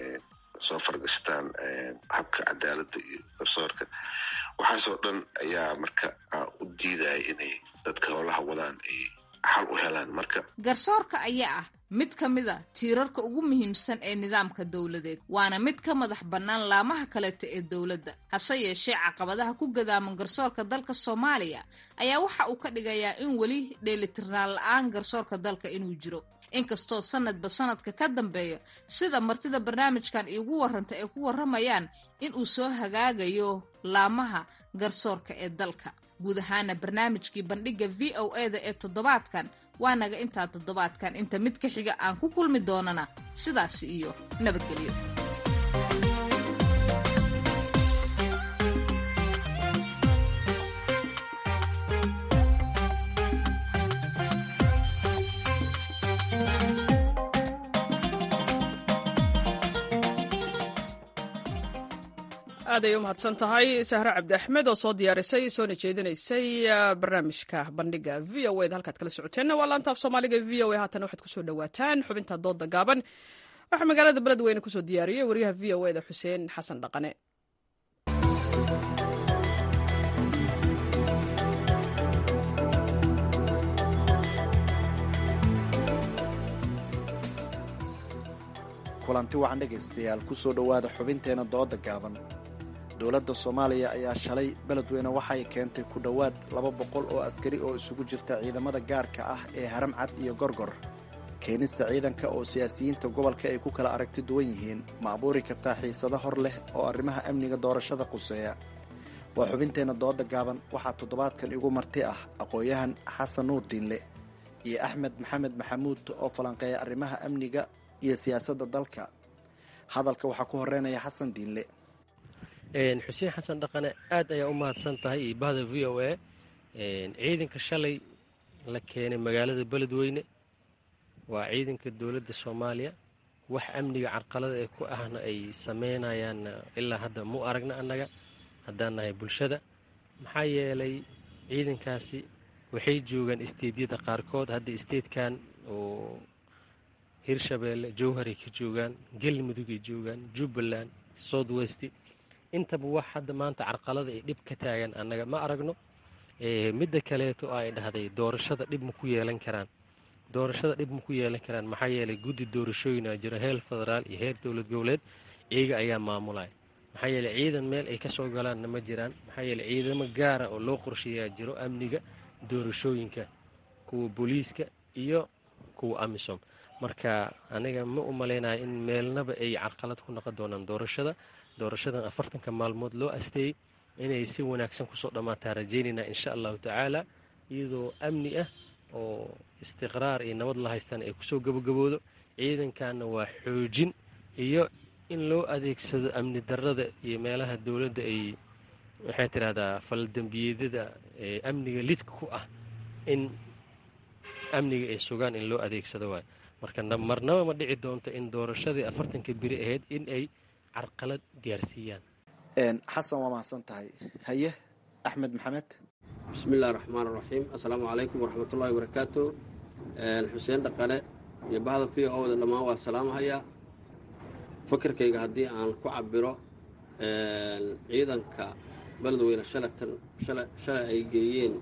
soo fargashtaan habka cadaaladda iyo garsoorka waxaasoo dhan ayaa marka u diidaya inay dadka howlaha wadaan ay xal u helaan marka garsoorka ayaa ah mid ka mid a tiirarka ugu muhiimsan ee nidaamka dowladeed waana mid ka madax bannaan laamaha kaleeta ee dowladda hase yeeshee caqabadaha ku gadaaman garsoorka dalka soomaaliya ayaa waxa uu ka dhigayaa in weli dheelitirnaan la-aan garsoorka dalka inuu jiro inkastoo sanadba sanadka ka dambeeya sida martida barnaamijkan iigu warranta ay ku warramayaan in uu soo hagaagayo laamaha garsoorka ee dalka guud ahaana barnaamijkii bandhigga v o e da ee toddobaadkan waa naga intaa toddobaadkan inta mid ka xiga aan ku kulmi doonana sidaasi iyo nabadgelyo aaday u mahadsan tahay sahre cabdi axmed oo soo diyaarisay soona jeedinaysay barnaamijka bandhiga v o eda halkaad kala socoteenna waa laantaaf soomaaliga v o a haatan waxaad kusoo dhawaataan xubinta dooda gaaban waxaa magaalada beledweyne kusoo diyaariyey wariyaha v o eda xuseen xasan dhaqane kulanti wacan dhegaystayaal ku soo dhowaada xubinteenna dooda gaaban dowladda soomaaliya ayaa shalay beledweyne waxay keentay ku dhowaad laba boqol oo askari oo isugu jirta ciidamada gaarka ah ee haram cad iyo gorgor keenista ciidanka oo siyaasiyiinta gobolka ay ku kala aragti duwan yihiin ma abuuri kartaa xiisado hor leh oo arrimaha amniga doorashada quseeya waa xubinteenna dooda gaaban waxaa toddobaadkan igu marti ah aqoon-yahan xasan nuur diinle iyo axmed maxamed maxamuud oo falanqeeya arrimaha amniga iyo siyaasadda dalka hadalka waxaa ku horeynaya xasan diinle xuseen xasan dhaqane aad ayaa u mahadsan tahay iyo bahda v o a ciidanka shalay la keenay magaalada beledweyne waa ciidanka dowladda soomaaliya wax amniga carqalada ee ku ahna ay sameynayaan ilaa hadda mu aragna annaga haddaan nahay bulshada maxaa yeelay ciidankaasi waxay joogaan isteedyada qaarkood hadda isteedkan oo hirshabeelle jowharay ka joogaan galmudugay joogaan jubbaland south west intaba wax hadda maanta carqalada ay dhib ka taagan annaga ma aragno midda kaleeto ay dhahday doorashada dhib ma ku yeelan karaan doorashada dhib ma ku yeelan karaan maxaa yeelay guddi doorashooyina jiro heer federaal iyo heer dowlad goboleed iyaga ayaa maamulaya maxaa yeeley ciidan meel ay ka soo galaanna ma jiraan maxaa yeeley ciidamo gaara oo loo qorsheeyaa jiro amniga doorashooyinka kuwa booliiska iyo kuwa amisom marka aniga ma u malaynayo in meelnaba ay carqalad ku noqon doonaan doorashada doorashadan afartanka maalmood loo asteeyey inay si wanaagsan kusoo dhammaataa rajaynaynaa insha allahu tacaala iyadoo amni ah oo istiqraar iyo nabad la haystaan ay kusoo gabagaboodo ciidankanna waa xoojin iyo in loo adeegsado amni darada iyo meelaha dowladda ay waxay tidhahdaa faldembiyeedyada ee amniga lidka ku ah in amniga ay sugaan in loo adeegsado waayo marka marnaba ma dhici doonto in doorashadii afartanka biri ahayd in ay carqalad gaarsiiyaan xasan waa mahadsan tahay haye axmed maxamed bismi illahi raxmaan raxiim assalaamu calaykum waraxmatullahi wabarakaatu xuseen dhaqane iyo bahda v o da dhammaan waa salaamahayaa fakarkayga haddii aan ku cabiro ciidanka beledweyne shalatan shalay ay geeyeen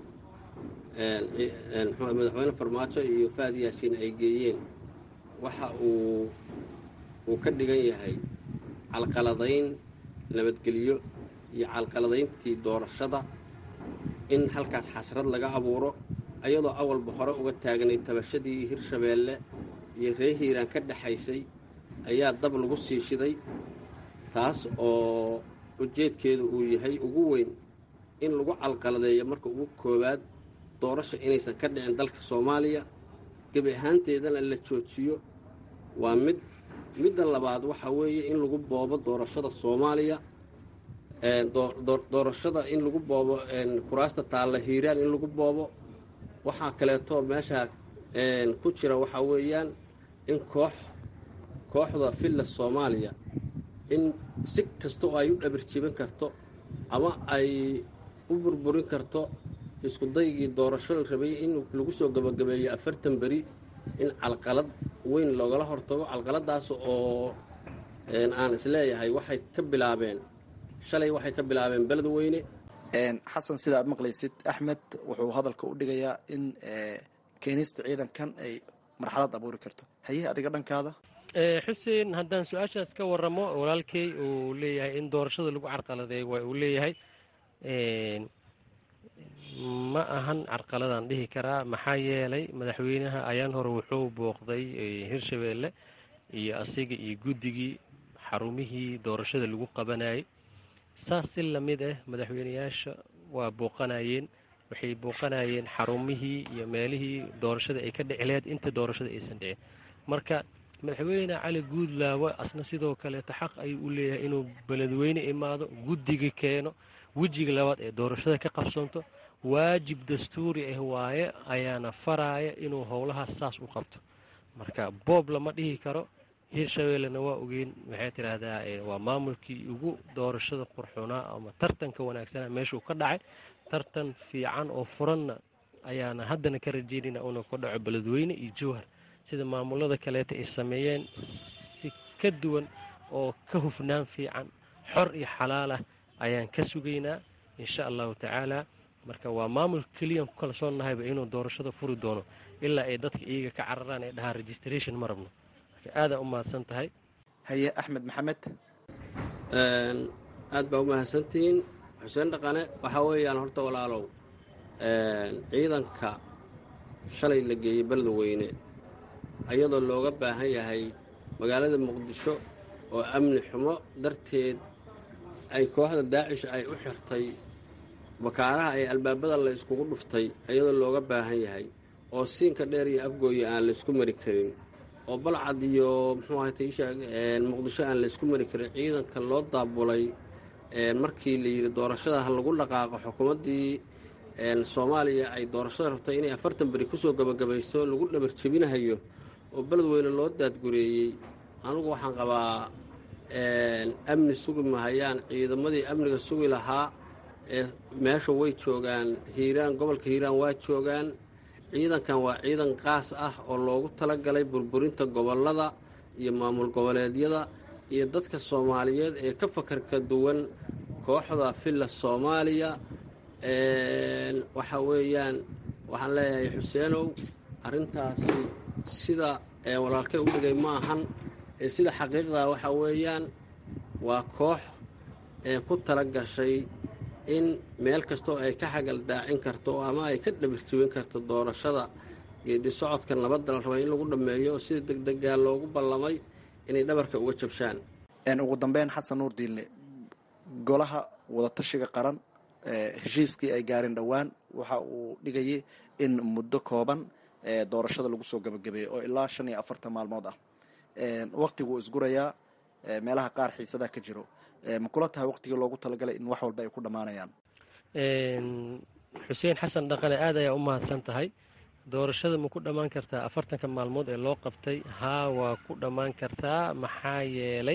madaxweyne farmaajo iyo faad yaasiin ay geeyeen waxa uu uu ka dhigan yahay calqaladayn nabadgelyo iyo calqaladayntii doorashada in halkaas xasrad laga abuuro ayadoo awalba hore uga taagnay tabashadii hirshabeelle iyo ree hiiraan ka dhexaysay ayaa dab lagu sii shiday taas oo ujeedkeedu uu yahay ugu weyn in lagu calqaladeeyo marka ugu koowaad doorasha inaysan ka dhicin dalka soomaaliya gebi ahaanteedana la joojiyo waa mid midda labaad waxaa weeye in lagu boobo doorashada soomaaliya doorashada in lagu boobo kuraasta taalla hiiraan in lagu boobo waxaa kaleeto meesha ku jira waxaa weeyaan in koox kooxda villa soomaaliya in si kasta oo ay u dhabirjibin karto ama ay u burburin karto isku daygii doorasho la rabay in lagu soo gabagabeeyo afartan beri in calqalad weyn loogala hortago calqaladaas oo aan isleeyahay waxay ka bilaabeen shalay waxay ka bilaabeen beledweyne xasan sida aad maqlaysid axmed wuxuu hadalka u dhigayaa in keenista ciidankan ay marxalad abuuri karto haye adiga dhankaada xuseen haddaan su-aashaas ka waramo walaalkey uu leeyahay in doorashada lagu carqaladeeyo waa uu leeyahay ma ahan carqaladaan dhihi karaa maxaa yeelay madaxweynaha ayaan hore wuxuu booqday hirshabeelle iyo asiga iyo guddigii xarumihii doorashada lagu qabanayay saas si lamid ah madaxweyneyaasha waa booqanayeen waxay booqanayeen xarumihii iyo meelihii doorashada ay ka dhici laheyd inta doorashada aysan dhicin marka madaxweyne cali guudlaawe asna sidoo kaleeto xaq ayuu u leeyahay inuu beledweyne imaado guddiga keeno wejiga labaad ee doorashada ka qabsanto waajib dastuuri ah waaye ayaana faraaya inuu howlahaas saas u qabto marka boob lama dhihi karo hirshabeellena waa ogeyn waxay tidhaahdaa waa maamulkii ugu doorashada qurxunaa ama tartanka wanaagsana meeshuu ka dhacay tartan fiican oo furanna ayaana haddana ka rajeynayna inuu ka dhaco beledweyne iyo jowhar sida maamulada kaleeta ay sameeyeen si ka duwan oo ka hufnaan fiican xor iyo xalaal ah ayaan ka sugaynaa insha allahu tacaala marka waa maamul keliyan ku kalsoonnahayba inuu doorashada furi doono ilaa ay dadka iyaga ka cararaan ay dhahaan registration ma rabno marka aadaa u mahadsan tahay haye axmed maxamed aad baa u mahadsantihiin xuseen dhaqane waxaa weeyaan horta walaalow ciidanka shalay la geeyey beledweyne ayadoo looga baahan yahay magaalada muqdisho oo amni xumo darteed ay kooxda daacish ay u xirtay bakaaraha ay albaabada la iskugu dhuftay ayadoo looga baahan yahay oo siinka dheer iyo afgooya aan laysku mari karin oo balcad iyo muxuu ahatay muqdisho aan laysku mari karin ciidanka loo daabulay markii la yidhi doorashada ha lagu dhaqaaqo xukuumaddii soomaaliya ay doorashada rabtay inay afartan beri kusoo gabagabayso lagu dhabar jebinahayo oo beledweyne loo daadgureeyey anugu waxaan qabaa amni sugi mahayaan ciidamadii amniga sugi lahaa ee meesha way joogaan hiiraan gobolka hiiraan waa joogaan ciidankan waa ciidan qaas ah oo loogu talagalay burburinta gobollada iyo maamul goboleedyada iyo dadka soomaaliyeed ee ka fakarka duwan kooxda filla soomaaliya waxa weeyaan waxaan leeyahay xuseenow arrintaasi sida walaalkay u dhigay ma ahan ee sida xaqiiqdaa waxa weeyaan waa koox ee ku tala gashay in meel kastoo ay ka xagal daacin karto ama ay ka dhabirjibin karto doorashada geedi socodka nabadda la rabay in lagu dhammeeyo oo sida degdegaa loogu ballamay inay dhabarka uga jabshaan ugu dambeyn xasan nuur diinle golaha wadatashiga qaran heshiiskii ay gaareen dhowaan waxa uu dhigayay in muddo kooban doorashada lagu soo gabagabeeyo oo ilaa shan iyo afartan maalmood ah waktiguu isgurayaa meelaha qaar xiisadaa ka jiro ma kula tahay waktigii loogu talagalay in wax walba ay ku dhammaanayaan xuseen xasan dhaqane aad ayaa u mahadsan tahay doorashada ma ku dhammaan kartaa afartanka maalmood ee loo qabtay haa waa ku dhammaan kartaa maxaa yeelay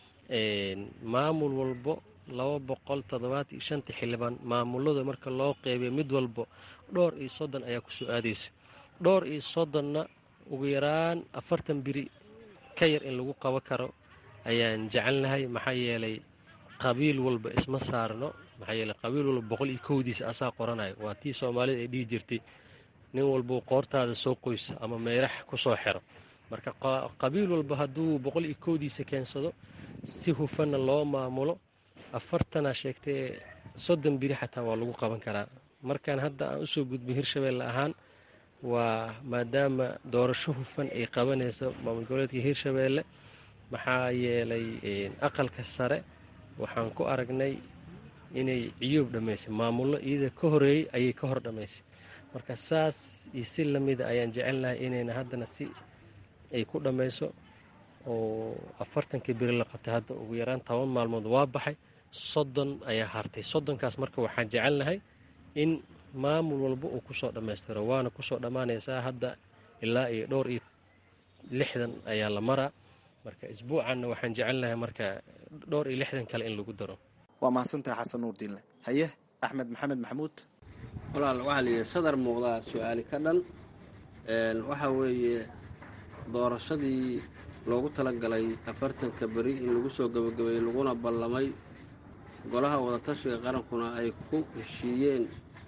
maamul walbo laba boqol toddobaatan iyo shanta xildhibaan maamulada marka loo qeybiyo mid walbo dhowr iyo soddon ayaa ku soo aadaysa dhowr iyo soddonna ugu yaraan afartan biri ka yar in lagu qaban karo ayaan jecelnahay maxaa yeelay qabiil walba isma saarno maxaa yeeley qabiil walba boqol iyo kowdiisa asaa qoranayo waa tii soomaalida ay dhihi jirtay nin walbuu qoortaada soo qoyso ama meerax ku soo xiro marka qabiil walba hadduu boqol iyo kowdiisa keensado si hufanna loo maamulo afartanaa sheegtee soddon biri xataa waa lagu qaban karaa markaan hadda aan usoo gudbin hirshabeelle ahaan waa maadaama doorasho hufan ay qabanayso maamul goboleedka hirshabeelle maxaa yeelay aqalka sare waxaan ku aragnay inay ciyoob dhammaysay maamullo iyada ka horeeyey ayay ka hor dhammaysay marka saas iyo si lamida ayaan jecelnahay inayna haddana si ay ku dhammayso oo afartankii beri la qabtay hadda ugu yaraan toban maalmood waa baxay soddon ayaa hartay soddonkaas marka waxaan jecelnahay in maamul walba uu kusoo dhammaystiro waana kusoo dhammaanaysaa hadda ilaa iyo dhowr iyo lixdan ayaa la maraa marka isbuucanna waxaan jecelnahay marka dhowr iyo lixdan kale in lagu daro waa mahadsantahay xasan nuur diinle haye axmed maxamed maxamuud walaal waxaa la yidhi sadar muuqdaa su-aali ka dhan waxaa weeye doorashadii loogu talagalay afartanka beri in lagu soo gebagabeeyey laguna ballamay golaha wadatashiga qarankuna ay ku heshiiyeen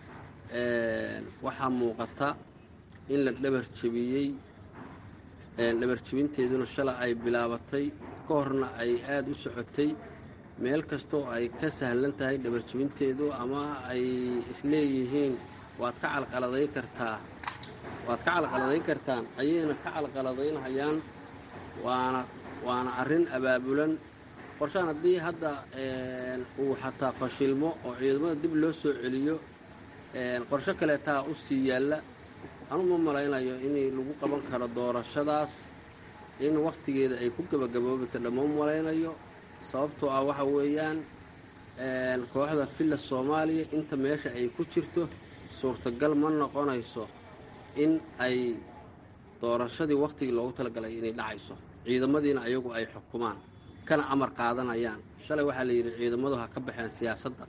waxaa muuqata in la dhabar jebiyey dhabar jebinteeduna shala ay bilaabatay ka horna ay aada u socotay meel kastoo ay ka sahlan tahay dhabar jebinteedu ama ay isleeyihiin waad ka calqaladayn kartaa waad ka calqaladayn kartaan ayayna ka calqaladaynhayaan waana waana arrin abaabulan qorshaan haddii hadda uu xataa fashilmo oo ciidamada dib loo soo celiyo qorsho kaleetaa u sii yaalla anu ma malaynayo in lagu qaban karo doorashadaas in wakhtigeeda ay ku gebagaboobi kardha ma malaynayo sababtoo ah waxa weeyaan kooxda filla soomaaliya inta meesha ay ku jirto suurtagal ma noqonayso in ay doorashadii wakhtigii loogu talagalay inay dhacayso ciidamadiina ayagu ay xukumaan kana amar qaadanayaan shalay waxaa la yidhi ciidamadu ha ka baxeen siyaasadda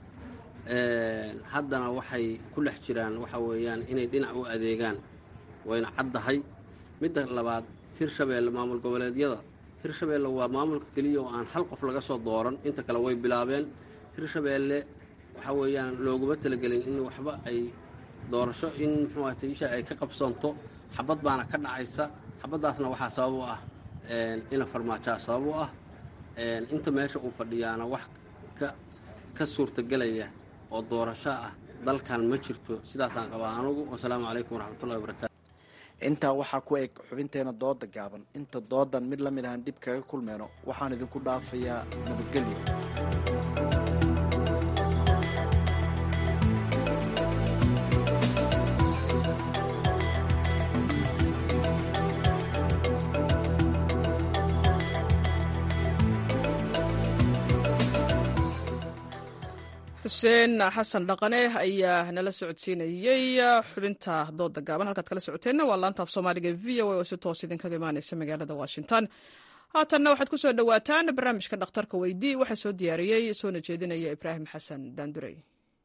haddana waxay ku dhex jiraan waxa weeyaan inay dhinac u adeegaan wayna caddahay midda labaad hirshabeelle maamul goboleedyada hirshabeelle waa maamulka keliya oo aan hal qof laga soo dooran inta kale way bilaabeen hirshabeelle waxa weeyaan looguma talagelin in waxba ay doorasho in muxuu ahata isha ay ka qabsanto xabad baana ka dhacaysa xabaddaasna waxaa sabab u ah ina farmaajaa sabab u ah inta meesha uu fadhiyaana wax ka suurtagelaya oo doorasho ah dalkan ma jirto sidaasaan qabaa anugu wasalaamu calaykum waraxmatullahi wabarakaatu intaa waxaa ku eg xubinteena dooda gaaban inta doodan mid la mid ahaan dib kaga kulmeyno waxaan idinku dhaafayaa nabadgelyo xuseen xasan dhaqane ayaa nala socodsiinayey xubinta dooda gaaban halkaad kala socoteenna waa laanta af soomaaliga v o a oo si toos idinkaga imaaneysa magaalada washington haatanna waxaad ku soo dhowaataan barnaamijka dhakhtarka weydii waxaa soo diyaariyey soona jeedinaya ibraahim xasan daandurey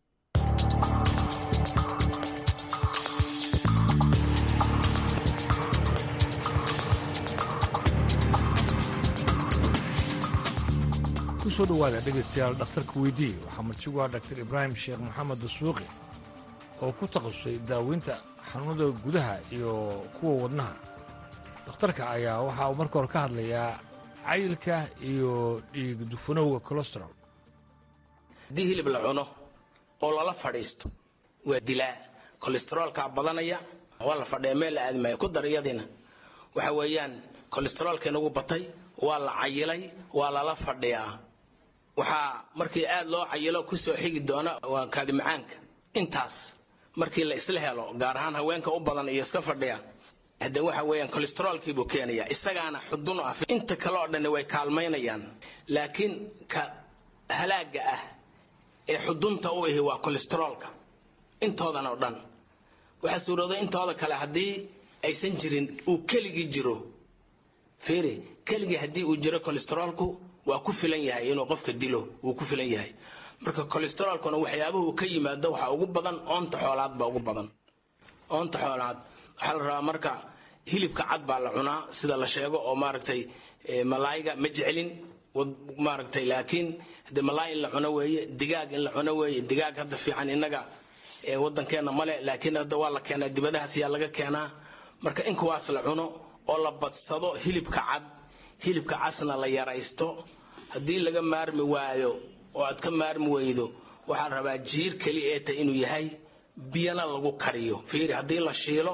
kusoo dhowaada dhegaystayaal dhakhtarka weydii waxaa martigu ah dhaktar ibraahim sheekh maxamed dasuuqi oo ku takhasusay daaweynta xanuunada gudaha iyo kuwa wadnaha dhakhtarka ayaa waxa uu marka hore ka hadlayaa cayilka iyo dhiig dufanowga colestarol haddii hilib la cuno oo lala fadhiisto waa dilaa kolestaroolkaa badanaya waa la fadhiya meel la aadmaayo ku dar iyadiina waxa weeyaan kolestaroolka inagu batay waa la cayilay waa lala fadhiyaa waxaa markii aad loo cayilo kusoo xigi doona waa kaadimacaanka intaas markii la isla helo gaar ahaan haweenka u badan iyo iska fadhiya hadde waxa weeyaan kolestaroolkiibuu keenaya isagaana xudun ah inta kale oo dhanni way kaalmaynayaan laakiin ka halaaga ah ee xudunta u ahi waa kolestaroolka intoodan oo dhan waxaa suurooday intooda kale haddii aysan jirin uu keligii jiro fiiri keligii haddii uu jiro kolestaroolku waa ku filan yahay inuu qofka dilo wuu ku filan yahay marka kolestaroolkuna waxyaabuhu ka yimaado waxaa ugu badan oonta xoolaad baa ugu badan oonta xoolaad waxaa la rabaa marka hilibka cad baa la cunaa sida la sheego oo maaragtay malaayiga ma jecelin maaragtay laakiin de malaay in la cuno weeye digaag in la cuno weeye digaag hadda fiican innaga waddankeena male laakiin hadda waa la keenaa dibadahaas yaa laga keenaa marka in kuwaas la cuno oo la badsado hilibka cad hilibka casna la yaraysto haddii laga maarmi waayo oo aad ka maarmi weydo waxaa rabaa jiir keli ee ta inuu yahay biyana lagu kariyo fiiri haddii la shiilo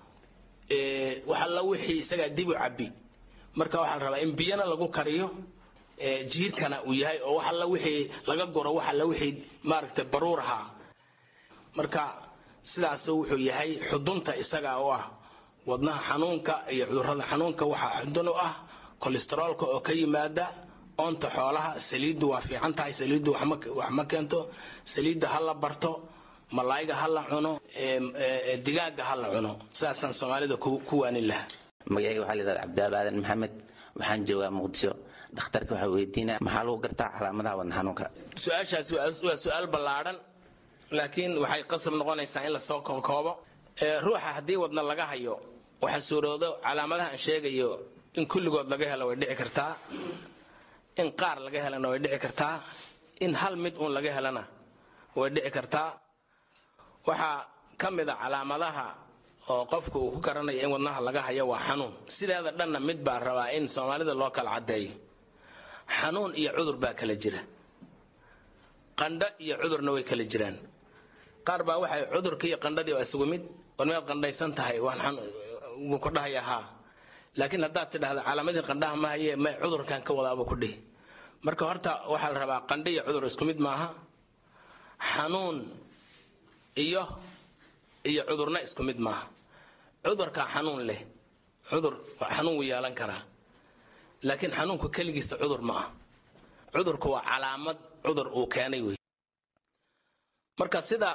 waxalla wixii isagaa dib u cabbi marka waxaa la rabaa in biyana lagu kariyo jiirkana uu yahay oo waxalla wixii laga guro waxalla wixii maaragtay baruur ahaa marka sidaasuu wuxuu yahay xudunta isagaa u ah wadnaha xanuunka iyo cudurrada xanuunka waxaa xudun u ah kolestaroolka oo ka yimaada oonta xoolaha saliiddu waa fiican tahay saliiddu wax ma keento saliidda ha la barto malaayiga ha la cuno digaaga ha la cuno sidaasaan soomaalida ku waanin lahaa magacayga waxaa layidhahda cabdilaal aadan maxamed waxaan joogaa muqdisho dhakhtarka waxaa weydiinaya maxaa lagu gartaa calaamadaha wadna xanuunka su-aashaasi waa su-aal ballaadhan laakiin waxay qasab noqonaysaa in lasoo kookoobo ruuxa haddii wadna laga hayo waxaa suuroodo calaamadaha aan sheegayo in kulligood laga helo way dhici kartaa in qaar laga helana way dhici kartaa in hal mid uun laga helana way dhici kartaa waxaa ka mid a calaamadaha oo qofka uu ku garanayo in wadnaha laga hayo waa xanuun sideeda dhanna mid baa rabaa in soomaalida loo kala caddeeyo xanuun iyo cudur baa kala jira qandho iyo cudurna way kala jiraan qaar baa waxay cudurka iyo qandhadii waa isugu mid war miyaad qandhaysan tahay wuu ku dhahaya haa laakiin haddaad tidhahda calaamadii qandhaha ma haye may cudurkan ka wadaabuu ku dhihi marka horta waxaa la rabaa qandho iyo cudur isku mid maaha xanuun iyo iyo cudurna isku mid maaha cudurkaa xanuun leh cudur xanuun wuu yeelan karaa laakiin xanuunku keligiisa cudur ma ah cudurku waa calaamad cudur uu keenay wey marka sida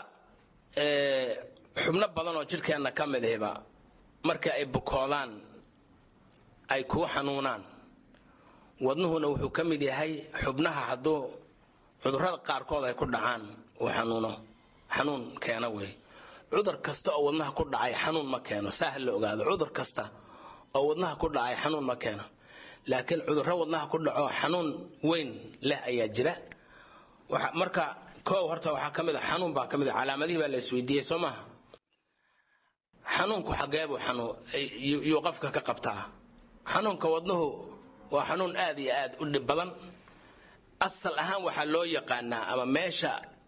xubno badan oo jidhkeenna ka mid ahba marka ay bukoodaan ay kuu xanuunaan wadnuhuna wuxuu ka mid yahay xubnaha hadduu cudurrada qaarkood ay ku dhacaan uu xanuuno xanuun keena wey cudur kasta oo wadnaha ku dhacay xanuun ma keeno saah la ogaado cudur kasta oo wadnaha ku dhacay xanuun ma keeno laakiin cudurro wadnaha ku dhaco xanuun weyn leh ayaa jira marka koow horta waxaa ka mid a xanuun baa ka mid a calaamadihii baa la isweydiiyey soo maaha xanuunku xageebuu yuu qofka ka qabtaa xanuunka wadnuhu waa xanuun aad iyo aad u dhib badan asal ahaan waxaa loo yaqaanaa ama meesha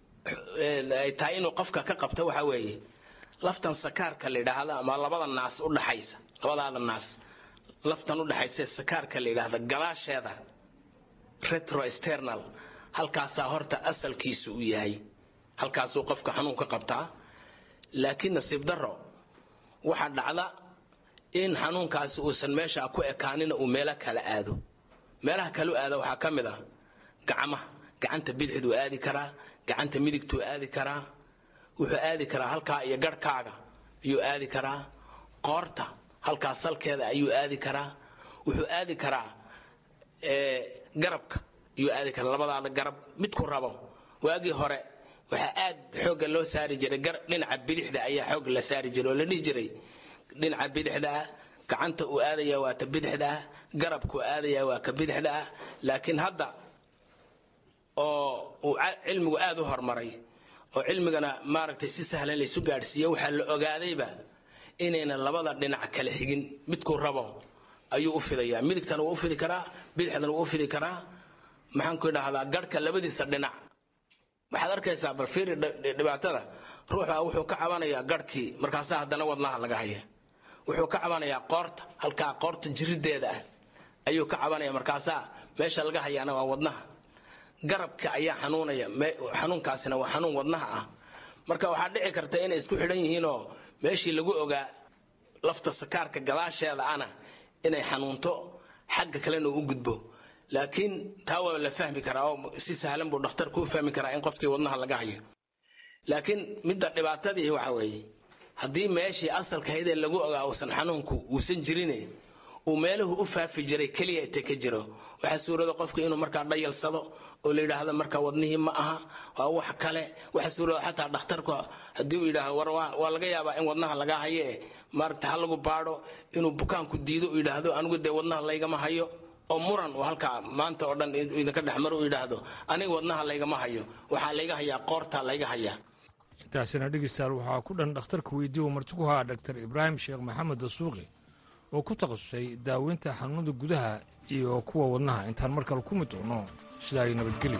ay tahay inuu qofka ka qabto waxaa weeye laftan sakaarka la yidhaahdo ama labada naas udhaxaysa labadaada naas laftan udhaxaysa sakaarka la yidhaahdo gadaasheeda retroexternal halkaasaa horta asalkiisu u yahay halkaasuu qofka xanuun ka qabtaa laakiin nasiib daro waxaa dhacda in xanuunkaasi uusan meesha ku ekaanina uu meelo kala aado meelaha kale u aada waxaa ka mid ah gacmaha gacanta bidixduu aadi karaa gacanta midigtuu aadi karaa wuxuu aadi karaa halkaa iyo garhkaaga ayuu aadi karaa qoorta halkaa salkeeda ayuu aadi karaa wuxuu aadi karaa garabka ayuu aadi karaa labadaada garab midku rabo waagii hore waxaa aad xoogga loo saari jiray dhinaca bidixda ayaa xoog la saari jiray oo la dhihi jiray dhinaca bidixda ah gacanta uu aadaya waa ta bidixda ah garabkuu aadaya waa ka bidixda ah laakiin hadda oo uu cilmigu aad u horumaray oo cilmigana maaragtay si sahlan laysu gaadhsiiyo waxaa la ogaadayba inayna labada dhinac kala xigin midkuu rabo ayuu u fidayaa midigtana wuu u fidi karaa bidixdana wuu u fidi karaa maxaanku idhaahdaa garhka labadiisa dhinac waxaad arkaysaa bal fiiri dhibaatada ruuxa wuxuu ka cabanayaa garhkii markaasaa haddana wadnaha laga haya wuxuu ka cabanayaa qoorta halkaa qoorta jirideeda ah ayuu ka cabanaya markaasaa meesha laga hayaana waa wadnaha garabka ayaa xanuunaya xanuunkaasina waa xanuun wadnaha ah marka waxaa dhici karta inay isku xidhan yihiinoo meeshii lagu ogaa lafta sakaarka gadaasheeda ana inay xanuunto xagga kalena u gudbo laakiin taa waa la fahmi karaa oo si sahlan buu dhakhtarku u fahmi karaa in qofkii wadnaha laga hayo laakiin midda dhibaatadii waxa weeye haddii meeshii asalkahaydee lagu ogaa uusan xanuunku uusan jirine uu meeluhu u faafi jiray keliya inta ka jiro waxaa suurada qofka inuu markaa dhayalsado oo la yidhaahdo marka wadnihii ma aha waa wax kale waxaa suurada xataa dhakhtarku haddii uu yidhaahdo war waa laga yaabaa in wadnaha laga haye maaragta ha lagu baadho inuu bukaanku diido uu yidhaahdo anigu dee wadnaha laygama hayo oo muran uu halkaa maanta oo dhan idinka dhexmaro uu yidhaahdo aniga wadnaha laygama hayo waxaa layga hayaa qoortaa layga hayaa intaasina dhegeystayaal waxaa ku dhan dhakhtarka weydiiye marti ku haa dhaktar ibraahim sheekh maxamed dasuuqi oo ku takhasusay daaweynta xanuunada gudaha iyo kuwa wadnaha intaan mar kale ku mid doono sidaa ay nabadgelyo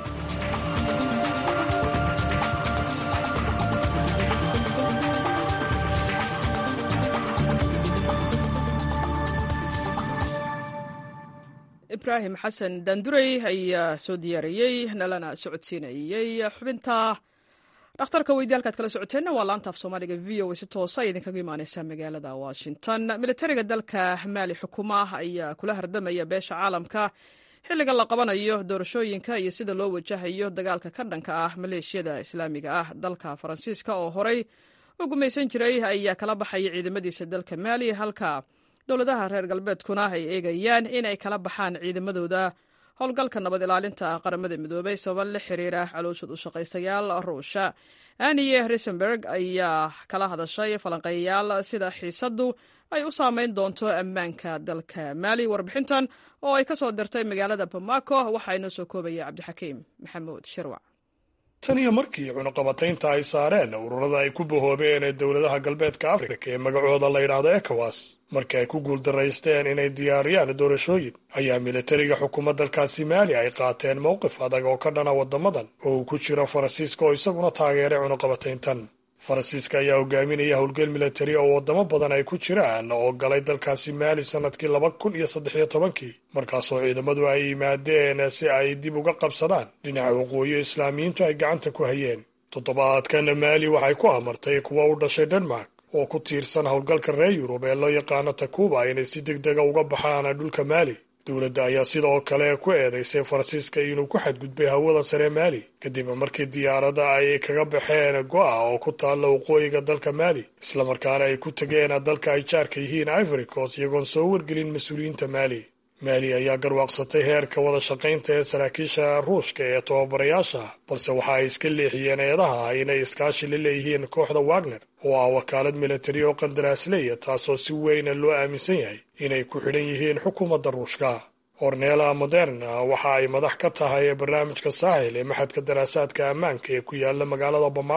ibraahim xasan daandurey ayaa soo diyaariyey nalana socodsiinayey xubinta dhakhtarka weydi halkaad kala socoteenna waa laanta af soomaaliga v o si toosa idinkaga imaaneysa magaalada washington militariga dalka maali xukuma ayaa kula hardamaya beesha caalamka xilliga la qabanayo doorashooyinka iyo sida loo wajahayo dagaalka ka dhanka ah maleeshiyada islaamiga ah dalka faransiiska oo horey u gumaysan jiray ayaa kala baxaya ciidamadiisa dalka maali halka dowladaha reer galbeedkuna ay eegayaan inay kala baxaan ciidamadooda howlgalka nabad ilaalinta qaramada midoobay sabab la xiriira calooshad u shaqaystayaal ruusha aniye risenberg ayaa kala hadashay falanqeeyayaal sida xiisaddu ay u saameyn doonto ammaanka dalka maali warbixintan oo ay ka soo dirtay magaalada bamako waxaa inoo soo koobaya cabdixakiim maxamuud shirwac tan iyo markii cunuqabataynta ay saareen ururada ay ku bahoobeen ee dowladaha galbeedka afrika ee magacooda la yidhaahdo ekowas markii ay ku guuldaraysteen inay diyaariyaan doorashooyin ayaa militariga xukuumad dalkaasi maali ay qaateen mowqif adag oo ka dhana waddamadan oo uu ku jiro faransiiska oo isaguna taageeray cunuqabatayntan faransiiska ayaa hogaaminaya howlgal militari oo waddamo badan ay ku jiraan oo galay dalkaasi maali sannadkii laba kun iyo saddexiyo tobankii markaasoo ciidamadu ay yimaadeen si ay dib uga qabsadaan dhinaca waqooyi islaamiyiintu ay gacanta ku hayeen toddobaadkan maali waxay ku amartay kuwa u dhashay denmark oo ku tiirsan howlgalka reer yurub ee loo yaqaano takuba inay si deg dega uga baxaan dhulka maali dowladda ayaa sidoo kale ku eedaysay faransiiska inuu ku xadgudbay hawada sare maali kadib markii diyaaradda ay kaga baxeen go'a oo ku taalla waqooyiga dalka maali islamarkaana ay ku tegeen dalka ay jaarka yihiin ivory coast iyagoon soo wargelin mas-uuliyiinta maali maali ayaa garwaaqsatay heerka wada shaqaynta ee saraakiisha ruushka ee tababarayaasha balse waxa ay iska leexiyeen eedaha inay iskaashi la leeyihiin kooxda wagner oo ah wakaalad militari oo qandaraasleya taasoo si weyna loo aaminsan yahay inay ku xidhan yihiin xukuumadda ruushka ornela moderna waxa ay madax ka tahay barnaamijka saaxil ee maxadka daraasaadka ammaanka ee ku yaala magaalada bamako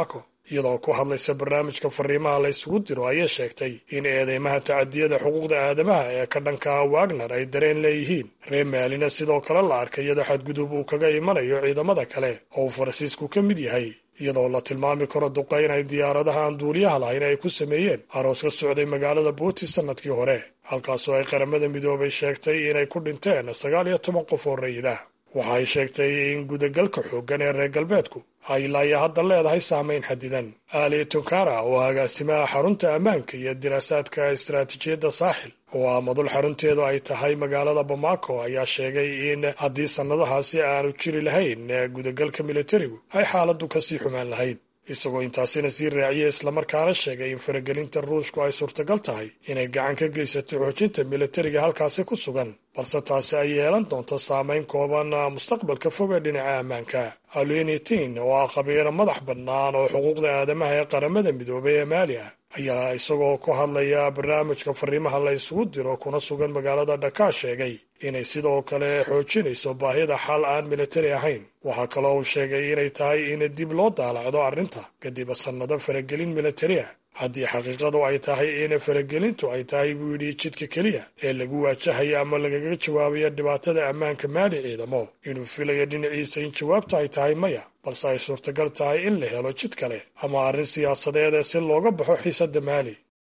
iyadoo ku hadlaysa barnaamijka fariimaha la isugu diro ayay sheegtay in eedeymaha tacadiyada xuquuqda aadamaha ee ka dhanka wagner ay dareen leeyihiin reer maalina sidoo kale la arkay iyadoo xadgudub uu kaga imanayo ciidamada kale oo uu faransiisku ka mid yahay iyadoo la tilmaami karo duqayn ay diyaaradaha aan duuliyaha lahayn ay ku sameeyeen aroos ka socday magaalada buuti sannadkii hore halkaasoo ay qaramada midoobay sheegtay inay ku dhinteen sagaal iyo toban qof oo rayid ah waxa ay sheegtay in gudagalka xooggan ee reer galbeedku ay ilaa hadda leedahay saamayn xadidan ali tunkara oo agaasimaha xarunta ammaanka iyo diraasaadka istaraatiijiyadda saaxil oo ah madul xarunteedu ay tahay magaalada bamako ayaa sheegay in haddii sannadahaasi aanu jiri lahayn gudagalka militarigu ay xaaladdu kasii xumaan lahayd isagoo intaasina sii raaciyey islamarkaana sheegay in faragelinta ruushku ay suurtagal tahay inay gacan ka geysato xoojinta militariga halkaasi ku sugan balse taasi ay yeelan doonto saamayn kooban mustaqbalka fog ee dhinaca ammaanka alenitin oo ah khabiiro madax bannaan oo xuquuqda aadamaha ee qaramada midoobay ee maali ah ayaa isagoo ku hadlaya barnaamijka fariimaha la isugu diro kuna sugan magaalada dhaka sheegay inay sidoo kale xoojinayso baahida xal aan militari ahayn waxaa kaloo uu sheegay inay tahay in dib loo daalacdo arrinta kadib sannado faragelin militari ah haddii xaqiiqadu ay tahay in faragelintu ay tahay buu yidhi jidka keliya ee lagu waajahayo ama lagaga jawaabayo dhibaatada ammaanka maali ciidamo inuu filayo dhinaciisa in jawaabta ay tahay maya balse ay suurtagal tahay in la helo jid kale ama arrin siyaasadeed ee si looga baxo xiisadda maali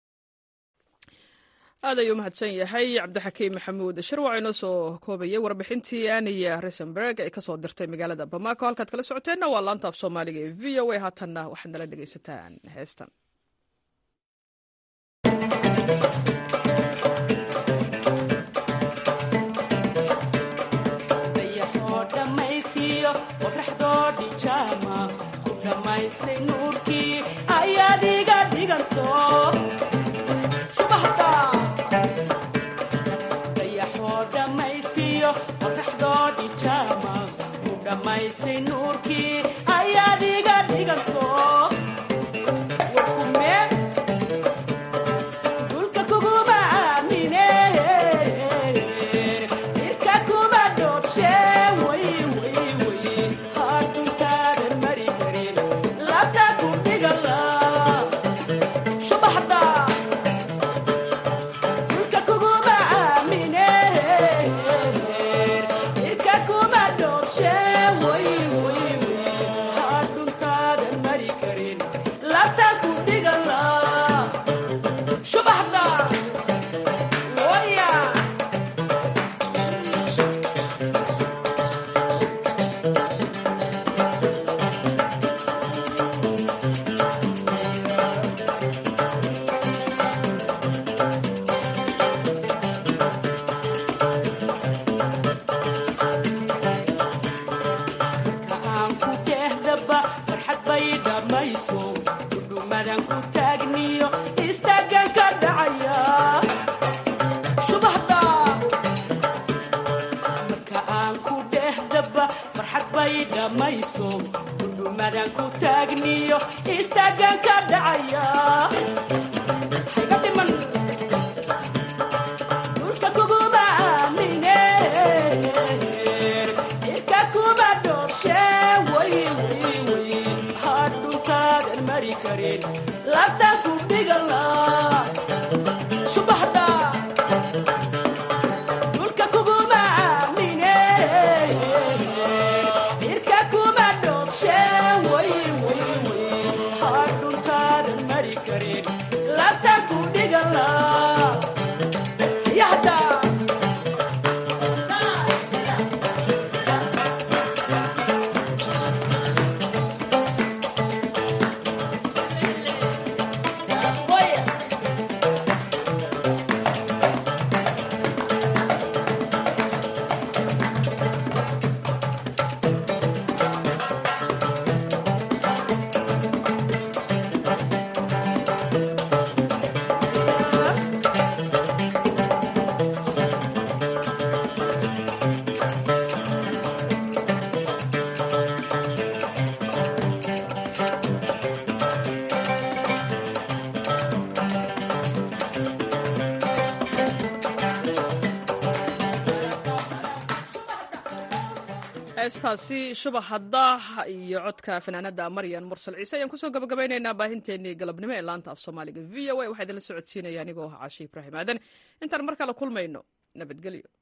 aad ayuu mahadsan yahay cabdixakiim maxamuud shirwac inoo soo koobayay warbixintii aniya risenberg ay kasoo dirtay magaalada bamako halkaad kala socoteenna waa laanta af soomaaliga ee v o a haatanna waxaad nala dhegaysataan heestan heestaasi shubahadda iyo codka fanaanada maryan mursal ciise ayaan kusoo gabagabaynaynaa baahinteenii galabnimo ee laanta af soomaaliga v o a waxaa idinla socodsiinaya anigoo ah caashi ibraahim aadan intaan mar kale kulmayno nabadgelyo